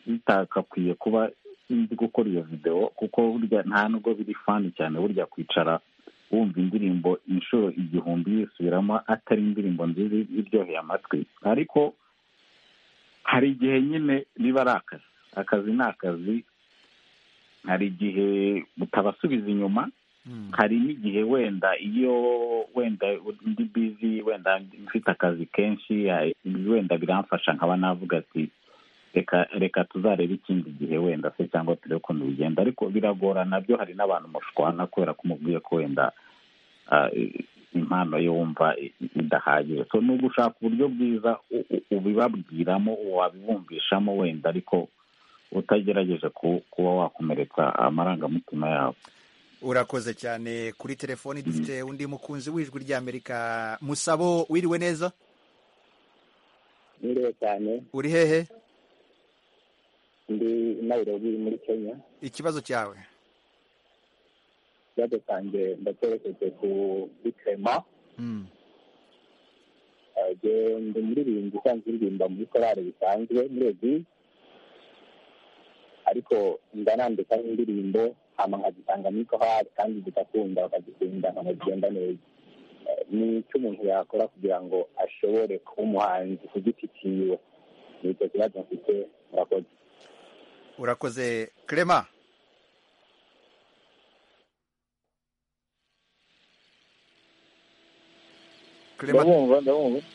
bitakakwiye kuba nzi gukora iyo videwo kuko burya nta nubwo biri fani cyane burya kwicara wumva indirimbo inshuro igihumbi yisubiramo atari indirimbo nziza iryoheye amatwi ariko hari igihe nyine biba ari akazi akazi ni akazi hari igihe utabasubiza inyuma hari n'igihe wenda iyo wenda ndi bizi wenda mfite akazi kenshi wenda biramfasha nkaba navuga ati reka reka tuzarebe ikindi gihe wenda se cyangwa turebe ukuntu bigenda ariko biragorana byo hari n'abantu mushwana kubera ko umubwiye ko wenda impano ye wumva idahagije so ni ugushaka uburyo bwiza ubibabwiramo wabibumvishamo wenda ariko utagerageje kuba wakomeretsa amarangamutima yabo urakoze cyane kuri telefoni dufite undi mukunzi w'ijwi ry'amerika musabo wiriwe neza niriwe cyane uri hehe ndi Nairobi muri kenya ikibazo cyawe ikibazo cyanjye ndacyerekeje ku bikrema ndi umuririmbyi usanzwe uririmba muri korali bisanzwe muri ebyiri ariko nda nandika indirimbo hama nkazisanga muri korali kandi zigakunda bakazikunda nkagenda neza ni icyo umuntu yakora kugira ngo ashobore kuba umuhanzi ku giti cyiwe ni icyo kibazo mfite murakoze urakoze Clement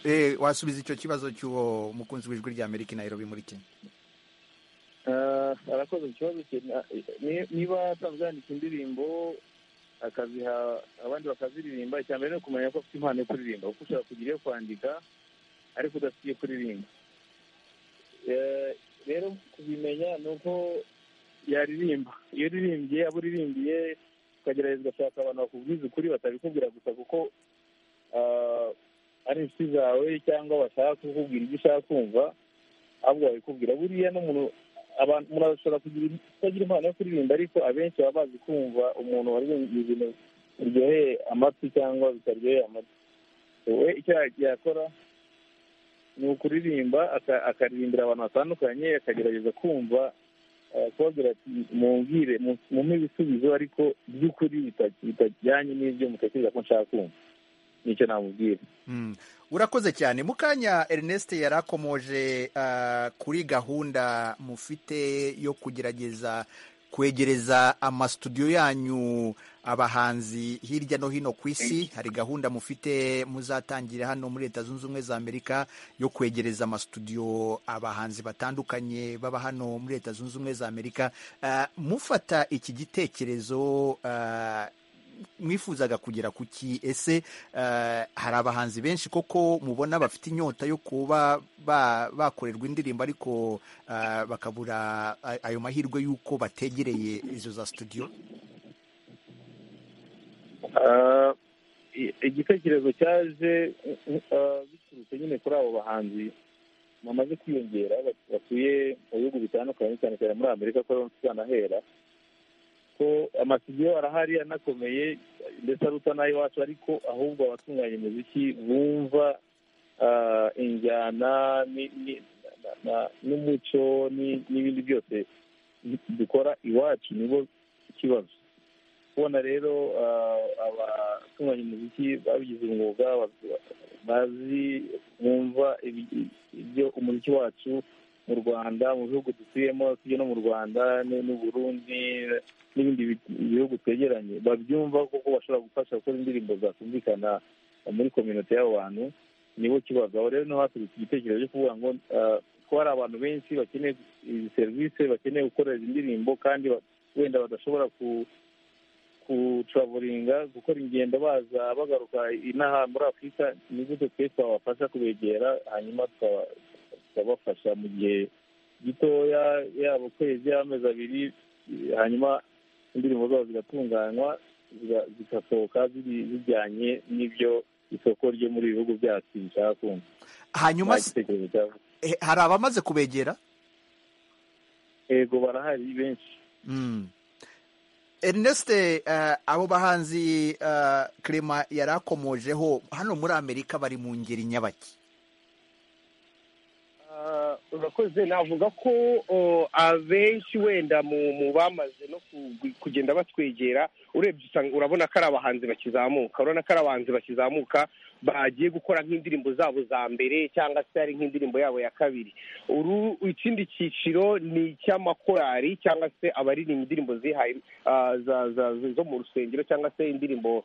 eh wasubiza icyo kibazo cy'uwo mukunzi w'ijwi rya amerika Nairobi muri kenya arakoze ikibazo niba asanzwe yandika indirimbo akaziha abandi bakaziririmba icya mbere ni ukumenya ko afite impano yo kuririmba kuko ushobora kugira iyo kwandika ariko udafite iyo kuririmba rero kubimenya ni uko yaririmba iyo uririmbye abo uririmbiye ukagerageza ugashaka abantu bakubwiza ukuri batabikubwira gusa kuko ari inshuti zawe cyangwa bashaka kukubwira ibyo ushaka kumva ahubwo babikubwira buriya n'umuntu umuntu ashobora kutagira impano yo kuririmba ariko abenshi baba bazi kumva umuntu waririmba ibintu biryoheye amatwi cyangwa bitaryoheye amatwi wowe icyo yakora ni ukuririmba akaririmbira abantu batandukanye akagerageza kumva kubabwira ati mumbwire mumpe ibisubizo ariko by'ukuri bitajyanye n'ibyo mutekereza ko nshaka kumva nicyo namubwira urakoze cyane mukanya Ernest yari akomoje kuri gahunda mufite yo kugerageza kwegereza amasutudiyo yanyu abahanzi hirya no hino ku isi hari gahunda mufite muzatangira hano muri leta zunze ubumwe za amerika yo kwegereza amasutudiyo abahanzi batandukanye baba hano muri leta zunze ubumwe za amerika mufata iki gitekerezo mwifuzaga kugera ku ki ese hari abahanzi benshi koko mubona bafite inyota yo kuba bakorerwa indirimbo ariko bakabura ayo mahirwe y'uko bategereye izo za studio igitekerezo cyaje biturutse nyine kuri abo bahanzi bamaze kwiyongera batuye mu bihugu bitandukanye cyane cyane muri amerika ko ariho tukanahera ko amasigiyo arahari anakomeye ndetse aruta nay'iwacu ariko ahubwo abatunganya imiziki bumva injyana n'umuco n'ibindi byose dukora iwacu nibo ikibazo kubona rero abatunganya umuziki babigize umwuga bazi bumva ibyo umuziki wacu mu rwanda mu bihugu dutuyemo tujya no mu rwanda n'uburundi n'ibindi bihugu twegeranye babyumva kuko bashobora gufasha gukora indirimbo zakumvikana muri kominote y'abo bantu nibo kibazo aho rero niho haturutse igitekerezo cyo kuvuga ngo ko hari abantu benshi bakeneye izi serivisi bakeneye gukora izi ndirimbo kandi wenda badashobora kuturavuringa gukora ingendo baza bagaruka inaha muri afurika ni gute twe twabafasha kubegera hanyuma tukabafasha mu gihe gitoya yaba ukwezi y'amezi abiri hanyuma indirimbo zabo zigatunganywa zigasohoka zijyanye n'ibyo isoko ryo muri ibi bihugu byacu bishaka kumva hanyuma hari abamaze kubegera yego barahari benshi erineste abo bahanzi kerema yari akomojeho hano muri amerika bari mu ngeri nyabaki urakoze navuga ko abenshi wenda mu bamaze no kugenda batwegera urebye usanga urabona ko ari abahanzi bakizamuka urabona ko ari abahanzi bakizamuka bagiye gukora nk'indirimbo zabo za mbere cyangwa se hari nk'indirimbo yabo ya kabiri ikindi cyiciro ni icy'amakorali cyangwa se abaririmba indirimbo zihaye zo mu rusengero cyangwa se indirimbo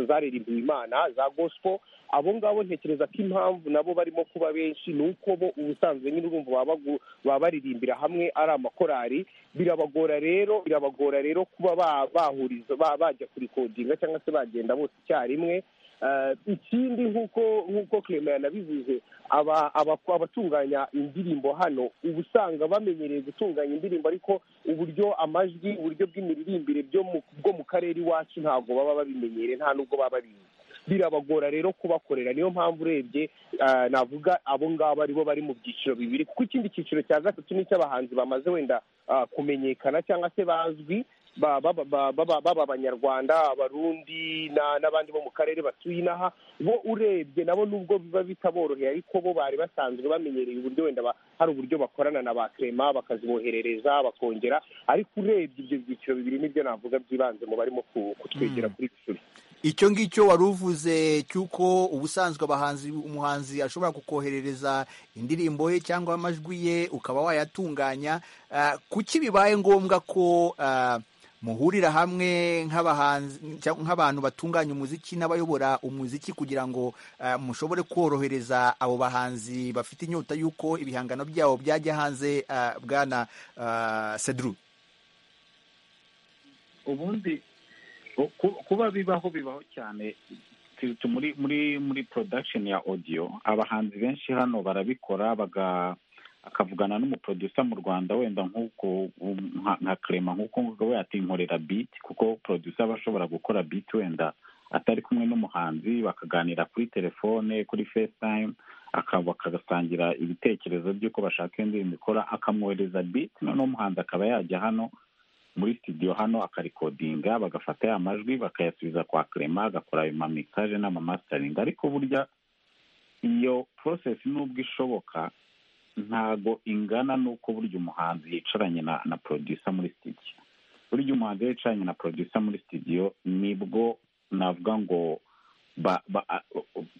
zaririmbye imana za gospel abo ngabo ntekereza ko impamvu nabo barimo kuba benshi ni uko bo ubusanzwe nyine urumva baba baririmbira hamwe ari amakorali birabagora rero birabagora rero kuba bahuriza bajya kurikodinga cyangwa se bagenda bose icyarimwe ikindi nk'uko nk'uko kerema yanabivuze abatunganya indirimbo hano uba usanga bamenyereye gutunganya indirimbo ariko uburyo amajwi uburyo bw'imiririmbire bwo mu karere iwacu ntabwo baba babimenyereye nta n'ubwo baba babizi birabagora rero kubakorera niyo mpamvu urebye navuga abo ngabo aribo bari mu byiciro bibiri kuko ikindi cyiciro cya gatatu ni icy'abahanzi bamaze wenda kumenyekana cyangwa se bazwi baba abanyarwanda abarundi n'abandi bo mu karere batuye inaha bo urebye nabo nubwo biba bitaboroheye ariko bo bari basanzwe bamenyereye uburyo wenda hari uburyo bakorana na ba kerema bakaziboherereza bakongera ariko urebye ibyo byiciro bibiri nibyo navuga byibanze mu barimo kutwegera kuri gicuri icyo ngicyo wari uvuze cy'uko ubusanzwe abahanzi umuhanzi ashobora kukoherereza indirimbo ye cyangwa amajwi ye ukaba wayatunganya kuki bibaye ngombwa ko muhurira hamwe nk'abantu batunganya umuziki n'abayobora umuziki kugira ngo mushobore korohereza abo bahanzi bafite inyota y'uko ibihangano byabo byajya hanze bwana seduru ubundi kuba bibaho bibaho cyane muri muri muri production ya audio abahanzi benshi hano barabikora baga akavugana n'umuproducer mu rwanda wenda nk'uko nka kerema nk'uko nguko we atinkorera biti kuko producer aba ashobora gukora biti wenda atari kumwe n'umuhanzi bakaganira kuri telefone kuri facetime bakasangira ibitekerezo by'uko bashaka indirimbo ikora akamwohereza biti noneho umuhanzi akaba yajya hano muri studio hano akarikodinga bagafata ya majwi bakayasubiza kwa kerema agakora ayo mamikaje n'amamasitaringi ariko burya iyo porosesi nubwo ishoboka ntago ingana n'uko burya umuhanzi yicaranye na na porodisa muri studio burya umuhanzi yicaranye na porodisa muri studio nibwo navuga ngo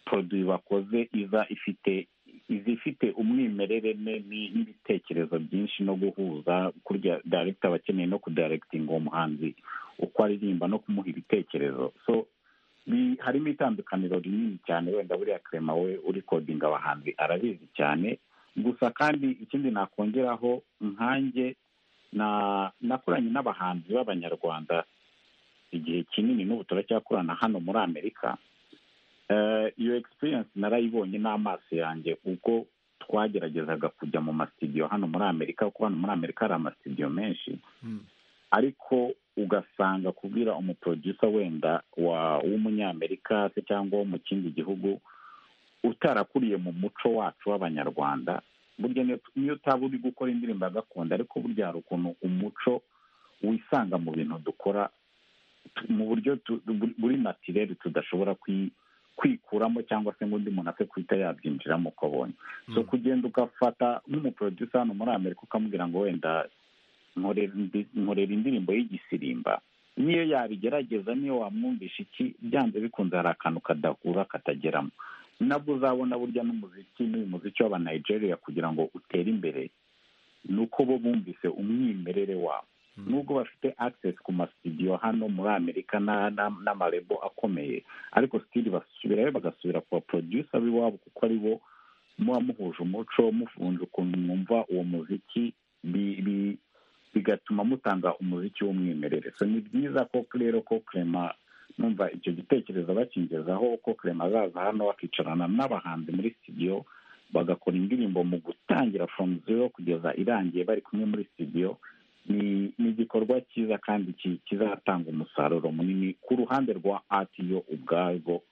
poroduwi bakoze iza ifite iza ifite umwimerere n'ibitekerezo byinshi no guhuza kurya daregita aba akeneye no kudaregitinga uwo muhanzi uko aririmba no kumuha ibitekerezo so harimo itandukaniro rinini cyane wenda buriya kerema we uri kodinga abahanzi arabizi cyane gusa kandi ikindi nakongeraho nkanjye nakoranye n'abahanzi b'abanyarwanda igihe kinini n'ubu turacyakorana hano muri amerika iyo egisipiriyanse narayibonye n'amaso yanjye ubwo twageragezaga kujya mu masitidiyo hano muri amerika kuko hano muri amerika hari amasitidiyo menshi ariko ugasanga kubwira umuprodusa wenda w'umunyamerika se cyangwa wo mu kindi gihugu utarakuriye mu muco wacu w'abanyarwanda burya niyo utaba uri gukora indirimbo ya gakondo ariko burya hari ukuntu umuco wisanga mu bintu dukora mu buryo buri natirere tudashobora kwikuramo cyangwa se ngo undi muntu apfe kuhita yabyinjiramo uko abonye so kugenda ugafata nk'umuprodusa hano muri amerika ukamubwira ngo wenda nkorera indirimbo y'igisirimba niyo yabigerageza niyo wamwumvisha iki byanze bikunze hari akantu kadahura katageramo nabwo uzabona burya n'umuziki n'uyu muziki w'abanigeria kugira ngo utere imbere ni uko bo bumvise umwimerere wabo nubwo bafite access ku masitidiyo hano muri amerika n'amarebo akomeye ariko sitiri basubirayo bagasubira ku baproducer b'iwabo kuko ari bo muba muhuje umuco mufunze ukuntu mwumva uwo muziki bigatuma mutanga umuziki w'umwimerere so ni byiza ko rero ko kerema numva icyo gitekerezo bakingezaho ko kerema azaza hano bakicarana n'abahanzi muri sitidiyo bagakora indirimbo mu gutangira from zero kugeza irangiye bari kumwe muri sitidiyo ni igikorwa cyiza kandi kizatanga umusaruro munini ku ruhande rwa atiyo ubwarwo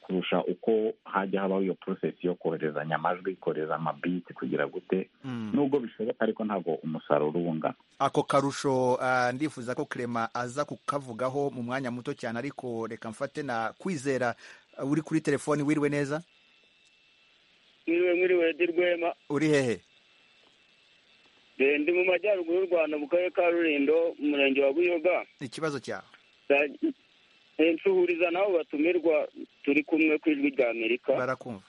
kurusha uko hajya habaho iyo porosesi yo koherezanya amajwi kohereza amabiti kugira gute nubwo bishoboka ariko ntabwo umusaruro uba ungana ako karusho ah, ndifuza ko Clement aza kukavugaho mu mwanya muto cyane ariko reka mfate na kwizera ah, uri kuri telefoni wiriwe neza mwiriwe mwiriwe di rwema uri hehe Eh, ndi mu majyaruguru y'u rwanda mu karere ka rurindo mu murenge wa buyoga ikibazo cyawe Eh, nsuhuriza nabo batumirwa turi kumwe ku ijwi rya amerika barakumva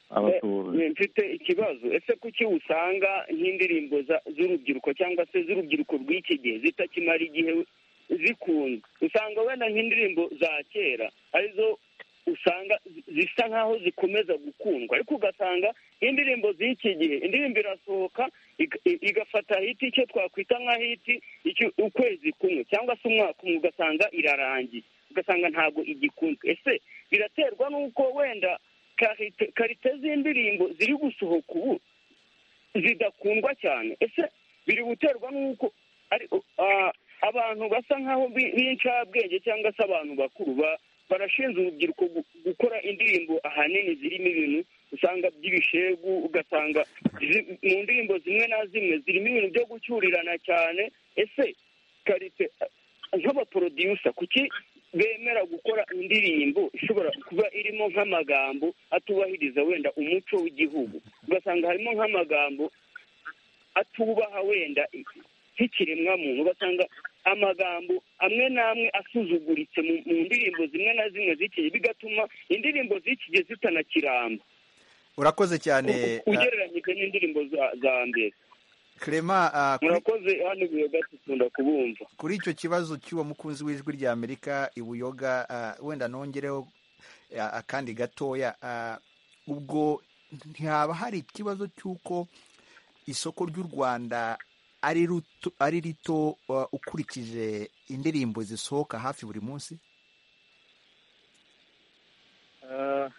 abatuzi Eh, mfite ikibazo ese kuki usanga nk'indirimbo za- z'urubyiruko cyangwa se z'urubyiruko rw'iki gihe zitakimara igihe zikunzwe usanga wenda nk'indirimbo za kera arizo usanga zi- zisa nk'aho zikomeza gukundwa ariko ugasanga indirimbo z'iki gihe indirimbo irasohoka iga- i- igafata hiti icyo twakwita nka hiti icyo- ukwezi kumwe cyangwa se umwaka umwe ugasanga irarangiye ugasanga ntabwo igikunzwe ese biraterwa n'uko wenda karite karite z'indirimbo ziri gusohoka ubu zidakundwa cyane ese biri guterwa n'uko ari ah, abantu basa nk'aho bi- b'incabwenge cyangwa se abantu bakuru ba- barashinze urubyiruko gu- gukora indirimbo ahanini zirimo ibintu usanga by'ibishegu ugasanga zi- mu ndirimbo zimwe na zimwe zirimo ibintu byo gucyurirana cyane ese karite nk'abaporodiyusa kuki bemera gukora indirimbo ishobora kuba irimo nk'amagambo atubahiriza wenda umuco w'igihugu ugasanga harimo nk'amagambo atubaha wenda nk'ikiremwamuntu ugasanga amagambo amwe n'amwe asuzuguritse mu mu ndirimbo zimwe na zimwe zikiye bigatuma indirimbo zikiye zitanakiramba urakoze cyane ah, ugereranyije n'indirimbo za- za mbere Clement ah, kuri- murakoze hano buyoga dukunda kubumva kuri icyo kibazo cy'uwo mukunzi w'ijwi rya amerika ibuyoga ah, wenda nongereho ah, akandi gatoya ah, ubwo ntihaba hari ikibazo cy'uko isoko ry'u rwanda ari ruto- ari rito ah, ukurikije indirimbo zisohoka hafi buri munsi Ah,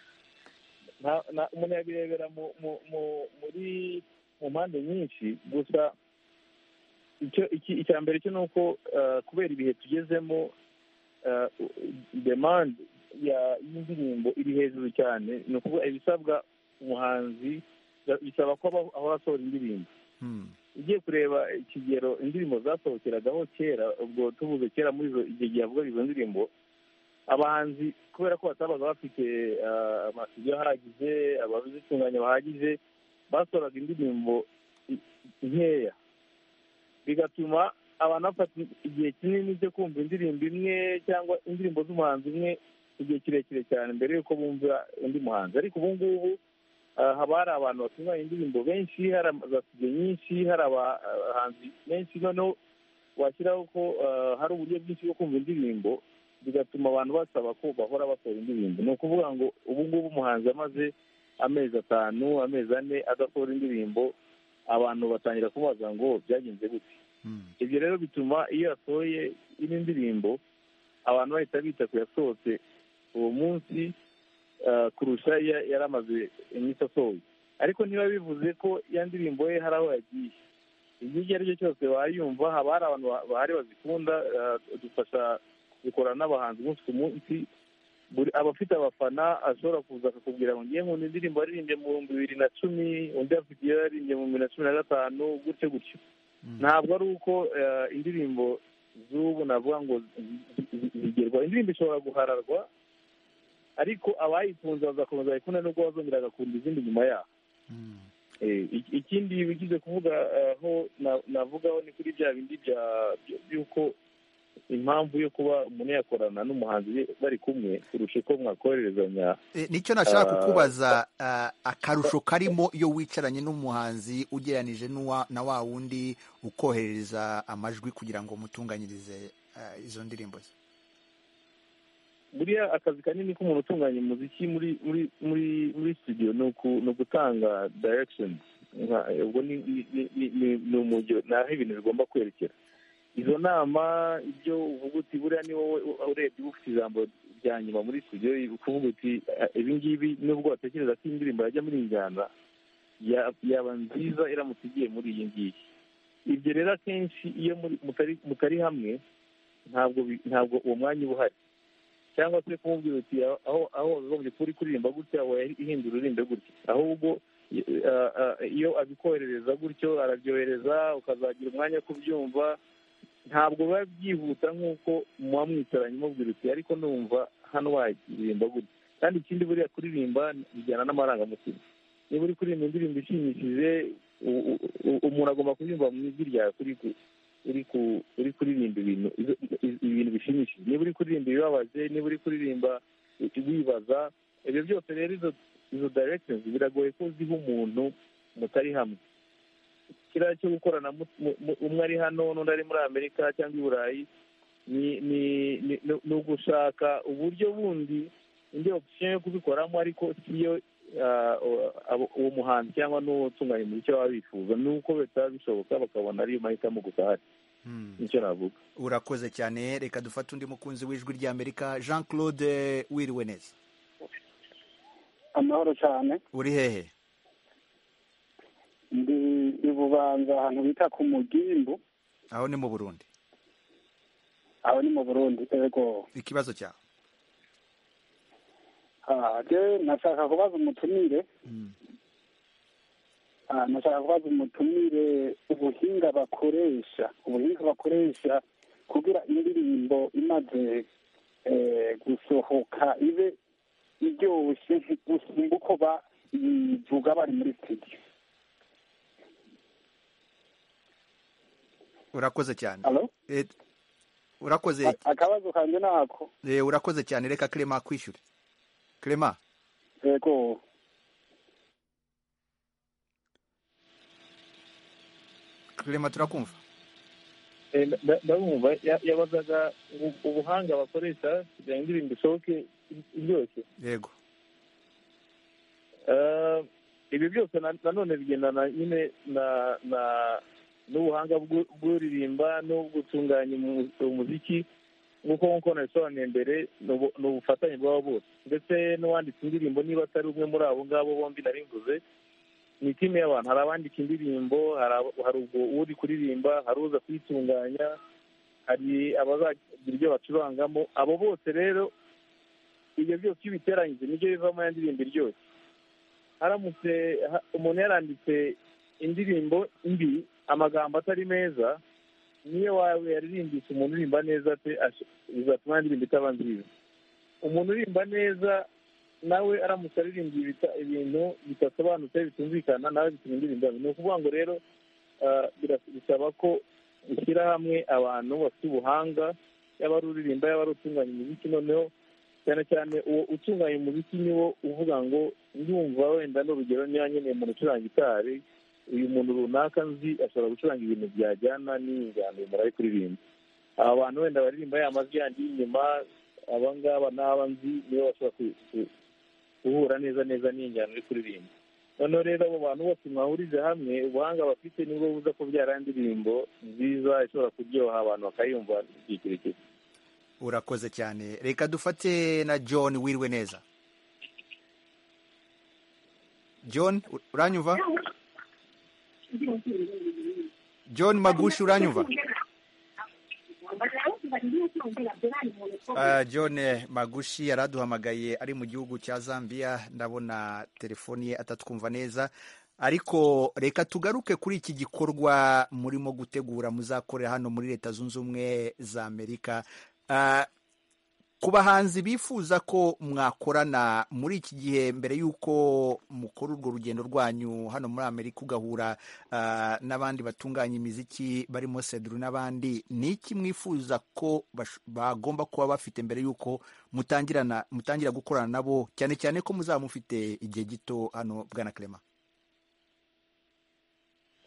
nta- nta- umuntu yabirebera mu- mu- mu- muri mu mpande nyinshi gusa icyo iki- icya mbere cyo ni uko ah, kubera ibihe tugezemo ah, demande ya- y'indirimbo iri hejuru cyane ni ukuvuga ibisabwa umuhanzi ba- bisaba ko aba- ahora asohora indirimbo ugiye kureba ikigero indirimbo zasohokeragaho kera ubwo tuvuze kera muri izo igihe gihe havuga izo ndirimbo abahanzi kubera ko batabaga bafite ah, amasiyo ahagije abazitunganya bahagije basohoraga indirimbo i- nkeya bigatuma abantu bafata igihe kinini cyo kumva indirimbo imwe cyangwa indirimbo z'umuhanzi umwe igihe kirekire cyane mbere y'uko bumvira undi muhanzi ariko ubu ngubu ah, haba hari abantu batunganya indirimbo benshi hari za studio nyinshi hari abahanzi benshi noneho washyiraho ko ah, hari uburyo bwinshi bwo kumva indirimbo bigatuma abantu basaba ko bahora basohora indirimbo ni ukuvuga ngo ubu ngubu umuhanzi amaze amezi atanu amezi ane adasohora indirimbo abantu batangira kumubaza ngo byagenze gute ibyo rero bituma iyo yasohoye ino ndirimbo abantu bahita bita ku yasohotse uwo munsi ah, kurusha iya yari amaze iminsi asohoye ariko ntiba bivuze ko ya ndirimbo ye hari aho yagiye ibyo icyo ari cyo cyose wayumva haba hari abantu ba- bahari bazikunda ah, dufasha dukorana n'abahanzi umunsi ku munsi buri abafite abafana ashobora kuza akakubwira ngo ngiye nkunda indirimbo yaririmbye mu bihumbi bibiri na cumi undi afite iyo yaririmbye mu bibiri na cumi na gatanu gutyo gutyo ntabwo ari uko eh, indirimbo z'ubu navuga ngo zi- zi- zigerwaho indirimbo ishobora guhararwa ariko abayikunze bazakomeza bayikunda nubwo bazongera bagakunda izindi nyuma yaho Eh, ik- ikindi bigize kuvuga aho na- navugaho ni kuri bya bindi bya- byo- by'uko impamvu yo kuba umuntu yakorana n'umuhanzi bari kumwe kurusha uko mwakohererezanya Eh, nicyo nashaka Ah, kukubaza ah, akarusho karimo iyo wicaranye n'umuhanzi ugereranije n'uwa- na wa wundi ukohereza amajwi kugira ngo mutunganyirize ah, izo ndirimbo ze buriya akazi kanini k'umuntu utunganya umuziki muri muri muri muri studio ni uku- ni ugutanga direction Nka- ubwo ni ni- ni- ni- ni- ni umujyo ni aho ibintu bigomba kwerekera izo nama ibyo uvuga uti buriya ni wowe u- urebye uba ufite ijambo rya nyuma muri studio ukuvuga uti "Ah, ibi ngibi nubwo watekereza ko iyi ndirimbo yajya muri iyi njyana ya- yaba nziza iramutse igiye muri iyi ngiyi ibyo rero akenshi iyo muri- mutari mutari hamwe ntabwo bi- ntabwo uwo mwanya uba uhari cyangwa se kumubwira uti aho aho wakagombye kuba uri kuririmba gutya wawe ihindura uririmbe gutya ahubwo eh, eh, iyo abikoherereza gutyo arabyohereza ukazagira umwanya wo kubyumva ntabwo biba byihuta nk'uko muba mwicaranye mubwira uti ariko numva hano waririmba gutya kandi ikindi buriya kuririmba bijyana n'amarangamutima niba uri kuririmba indirimbo ishimishije u- u- u- umuntu agomba kubyumva mu ijwi ryawe kuri ku- uri ku- uri kuririmba ibintu izo- i- ibintu bishimishije niba uri kuririmba ibibabaje niba uri kuririmba wibaza ibyo byose rero izo izo directions biragoye ko uziha umuntu mutari hamwe kiriya cyo gukorana mu- mu- mu- umwe ari hano n'undi ari muri amerika cyangwa i burayi ni ni ni- ni- ni ugushaka uburyo bundi indi option yo kubikoramo ariko siyo ah, uwo- abo- uwo muhanzi cyangwa n'utunganya umuziki baba bifuza nuko bitaba bishoboka bakabona ariyo mahitamo gusa ahari nicyo navuga urakoze cyane reka dufate undi mukunzi w'ijwi rya amerika jean claude wiriwe neza amahoro cyane uri hehe ndi i bubanza ahantu bita ku mugimbu aho ni mu burundi aho ni mu burundi ego ikibazo cyawe Ah, je nashaka kubaza umutumire Ah, nashaka kubaza umutumire ubuhinga bakoresha ubuhinga bakoresha kugira indirimbo imaze eh, gusohoka ibe iryoshye gusumba uko bayivuga bari muri studio urakoze cyane Hello? Eh, urakoze A- akabazo kanje nako Eh, urakoze cyane reka clement akwishyure clement yego clement turakumva Eh, nda- nda- ndabumva ya- yabazaga ubu- ubuhanga bakoresha kugira ngo indirimbo ishoboke i- iryoshye yego Eh, ibyo byose na- nanone bigendana nyine na na n'ubuhanga bw'u- bw'uririmba n'ubw'utunganya umu- umuziki nk'uko nk'uko nabisobanuye mbere ni ubu- ni ubufatanye bw'abo bose ndetse n'uwanditse indirimbo niba atari umwe muri abo ngabo bombi narimvuze ni timu y'abantu hari abandika indirimbo hari abo- hari ubwo uri kuririmba hari uza kuyitunganya hari abazagira ibyo bacurangamo abo bose rero ibyo byose iyo ubiteranyije nibyo bivamo ya ndirimbo iryoshye haramutse ha- umuntu yaranditse indirimbo mbi amagambo atari meza niyo wawe yaririmbisha umuntu urimba neza pe ash- bizatuma ya ndirimbo itaba nziza umuntu urimba neza nawe aramutse aririmba ibita- ibintu bidasobanutse bitumvikana nawe bituma indirimbo yaba- ni ukuvuga ngo rero ah, bira- bisaba ko ushyira hamwe abantu bafite ubuhanga yaba ari uririmba yaba ari utunganya umuziki noneho cyane cyane uwo utunganya umuziki niwo uvuga ngo ndumva wenda n'urugero niba nkeneye umuntu ucuranga gitari uyu muntu runaka nzi ashobora gucuranga ibintu byajyana n'injyana uyu muntu ari kuririmba aba bantu wenda baririmba ya majwi yandi y'inyuma aba ngaba n'aba nzi nibo bashobora ku- ku- guhura neza neza n'injyana uri kuririmba noneho rero abo bantu bose mwahurize hamwe ubuhanga bafite nibwo buza kubyara indirimbo nziza ishobora kuryoha abantu bakayumva ikirekire urakoze cyane reka dufate na john wiriwe neza john u- uranyumva john magushi uranyumva Uh, john eh, magushi yari aduhamagaye ari mu gihugu cya zambia ndabona telefoni ye atatwumva neza ariko reka tugaruke kuri iki gikorwa murimo gutegura muzakorera hano muri leta zunze ubumwe za amerika Ah, ku bahanzi bifuza ko mwakorana muri iki gihe mbere y'uko mukora urwo rugendo rwanyu hano muri amerika ugahura ah, n'abandi batunganya imiziki barimo seduru n'abandi ni iki mwifuza ko bash- bagomba kuba bafite mbere y'uko mutangirana mutangira gukorana nabo cyane cyane ko muzaba mufite igihe gito hano bwana clement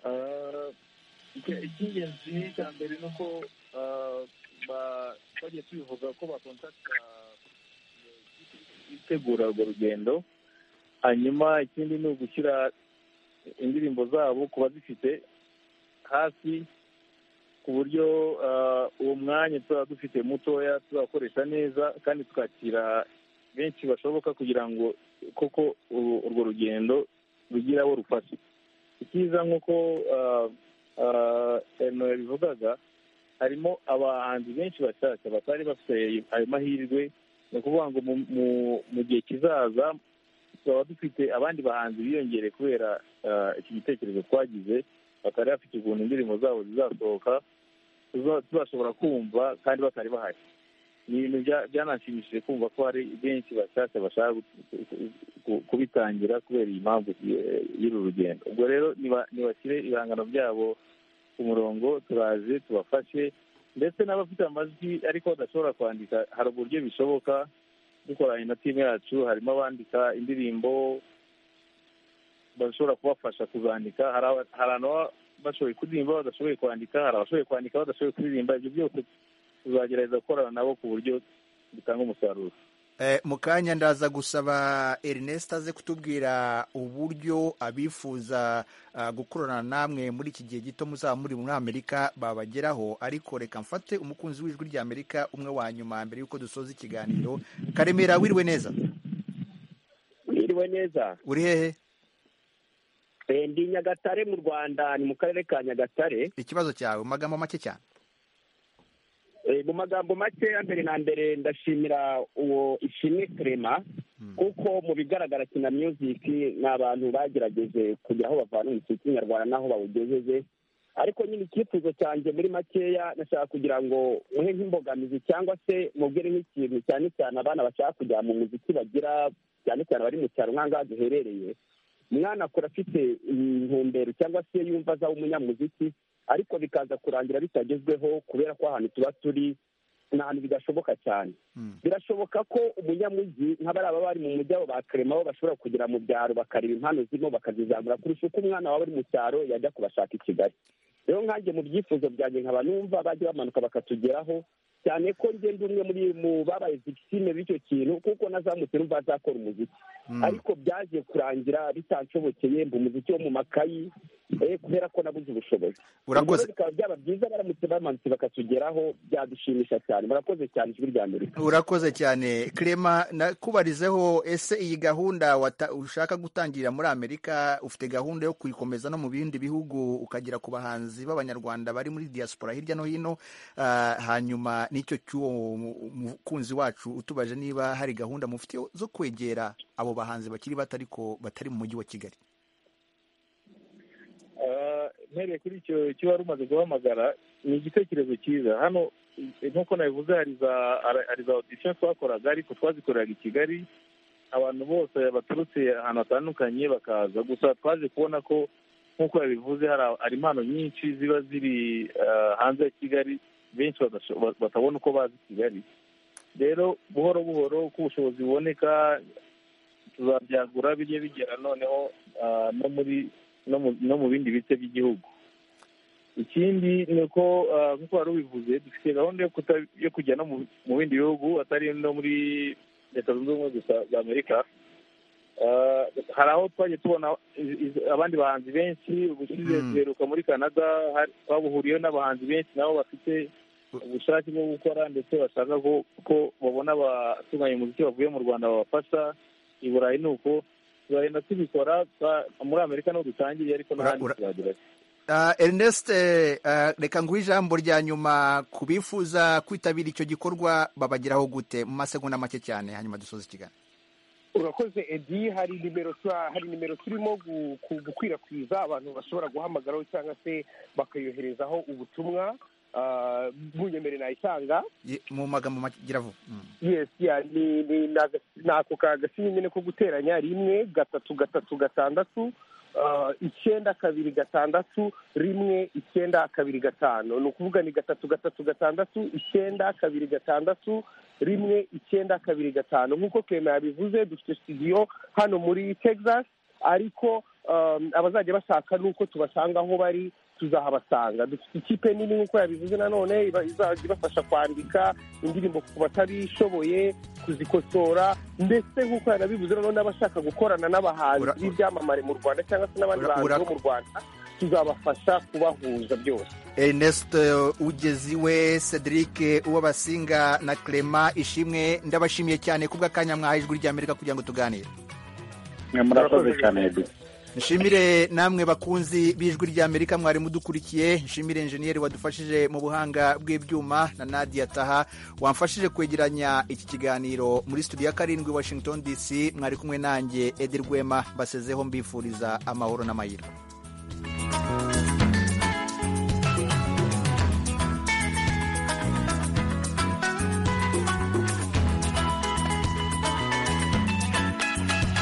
Ah, iki- icy'ingenzi cya mbere ni uko ah, ba- twagiye tubivuga ko bakontakita itegura urwo rugendo hanyuma ikindi ni ugushyira indirimbo zabo ku bazifite hafi ku buryo ah, uwo mwanya tuzaba dufite mutoya tuzakoresha neza kandi twakira benshi bashoboka kugira ngo koko uru- urwo rugendo rugire abo rufashe icyiza nk'uko ah, ah, eno yabivugaga harimo abahanzi benshi bashyashya batari bafite ayo mahirwe ni ukuvuga ngo mu gihe kizaza tuzaba dufite abandi bahanzi biyongereye kubera iki gitekerezo twagize batari bafite ukuntu indirimbo zabo zizasohoka tuzashobora kumva kandi batari bahari ni ibintu byananshimishije kumva ko hari benshi bashyashya bashaka kubitangira kubera iyi mpamvu y'uru rugendo ubwo rero ntibashyire ibihangano byabo ku murongo turaze tubafashe ndetse n'abafite amajwi ariko badashobora kwandika hari uburyo bishoboka dukoranye na timu yacu harimo abandika indirimbo bashobora kubafasha kuzandika hari abashoboye kuririmba badashoboye kwandika hari abashoboye kwandika badashoboye kuririmba ibyo byose tuzagerageza gukorana nabo ku buryo bitanga umusaruro mu kanya ndaza gusaba Ernest aze kutubwira uburyo abifuza gukorana namwe muri iki gihe gito muzaba muri muri amerika babageraho ariko reka mfate umukunzi w'ijwi rya amerika umwe wa nyuma mbere y'uko dusoza ikiganiro karemera wiriwe neza wiriwe neza uri hehe ndi nyagatare mu rwanda ni mu karere ka nyagatare ikibazo cyawe mu magambo make cyane mu magambo make mbere na mbere ndashimira uwo ishimwe kerema kuko mu bigaragara kina music ni abantu bagerageje kugira aho bavana umuziki nyarwanda n'aho bawugejeje ariko nyine icyifuzo cyanjye muri makeya nashaka kugira ngo mwe nk'imbogamizi cyangwa se mubwire nk'ikintu cyane cyane abana bashaka kujya mu muziki bagira cyane cyane bari mu cyaro nk'ahangaha duherereye umwana akura afite intumbero cyangwa se yumva aza umunyamuziki ariko bikaza kurangira bitagezweho kubera ko ahantu tuba turi ni ahantu bidashoboka cyane birashoboka ko umunyamujyi nk'abariya bari mu mujyi abo bakaremaho bashobora kugera mu byaro bakareba impano zirimo bakazizamura kurusha uko umwana waba ari mu cyaro yajya kubashaka i kigali rero nkanjye mu byifuzo byanjye nkaba numva bajya bamanuka bakatugeraho cyane ko ngenda umwe muri mu babaye zikisime b'icyo kintu kuko nazamutse numva azakora umuziki ariko byaje kurangira bitanshobokeye mba umuziki wo mu makayi kubera ko nabuze ubushobozi urakoze bikaba byaba byiza baramutse bamanutse bakatugeraho byadushimisha cyane murakoze cyane ijwi rya amerika urakoze cyane kirema nakubarizeho ese iyi gahunda ushaka gutangira muri amerika ufite gahunda yo kuyikomeza no mu bindi bihugu ukagera ku bahanzi b'abanyarwanda bari muri diaspora hirya no hino hanyuma nicyo cy'uwo mukunzi wacu utubaje niba hari gahunda mufite zo kwegera abo bahanzi bakiri bato ariko batari mu mujyi wa kigali mpereye kuri icyo cyo wari umaze guhamagara ni igitekerezo cyiza hano nk'uko nabivuze hari za odisiyo twakoraga ariko twazikoreraga i kigali abantu bose baturutse ahantu hatandukanye bakaza gusa twaje kubona ko nk'uko yabivuze hari impano nyinshi ziba ziri hanze ya kigali benshi batabona uko bazi kigali rero buhoro buhoro uko ubushobozi buboneka tuzabyagura bijye bigera noneho no muri no mu bindi bice by'igihugu ikindi ni uko nk'uko wari ubivuze dufite gahunda yo kujya no mu bindi bihugu atari no muri leta zunze ubumwe gusa za amerika hari aho twajya tubona abandi bahanzi benshi ubushize duheruka muri canada twabuhuriyeho n'abahanzi benshi nabo bafite ubushake bwo gukora ndetse bashaka ko babona abatunganya umuziki bavuye mu rwanda babafasha i burayi ni uko tuzagenda tubikora muri amerika niho dutangiye ariko n'ahandi tuzagera Ernest reka nguhe ijambo rya nyuma ku bifuza kwitabira icyo gikorwa babageraho gute mu masegonda make cyane hanyuma dusoza ikiganiro urakoze edi hari nimero hari nimero turimo gukwirakwiza abantu bashobora guhamagaraho cyangwa se bakayoherezaho ubutumwa ntunyemere nayitanga mu magambo magira vuba ni ako kagasinye nyine ko guteranya rimwe gatatu gatatu gatandatu icyenda kabiri gatandatu rimwe icyenda kabiri gatanu ni ukuvuga ni gatatu gatatu gatandatu icyenda kabiri gatandatu rimwe icyenda kabiri gatanu nk'uko kema yabivuze dufite studio hano muri texas ariko abazajya bashaka n'uko tubasanga aho bari tuzahabasanga dufite ikipe nini nk'uko yabivuze nanone izajya ibafasha kwandika indirimbo ku batabishoboye kuzikosora ndetse nk'uko yanabivuze nanone n'abashaka gukorana n'abahanzi b'ibyamamare mu rwanda cyangwa se n'abandi bahanzi bo mu rwanda tuzabafasha kubahuza byose Ernest ugezi we cedric uwabasinga na clema ishimwe ndabashimiye cyane kubw'akanya mwaha ijwi ry'amerika kugira ngo tuganire murakoze cyane nshimire namwe bakunzi b'ijwi ry'amerika mwari mudukurikiye nshimire injeniyeri wadufashije mu buhanga bw'ibyuma na nadia taha wamfashije kwegeranya iki kiganiro muri studio ya karindwi washington dc mwari kumwe nanjye edi rwema mbasezeho mbifuriza amahoro n'amayira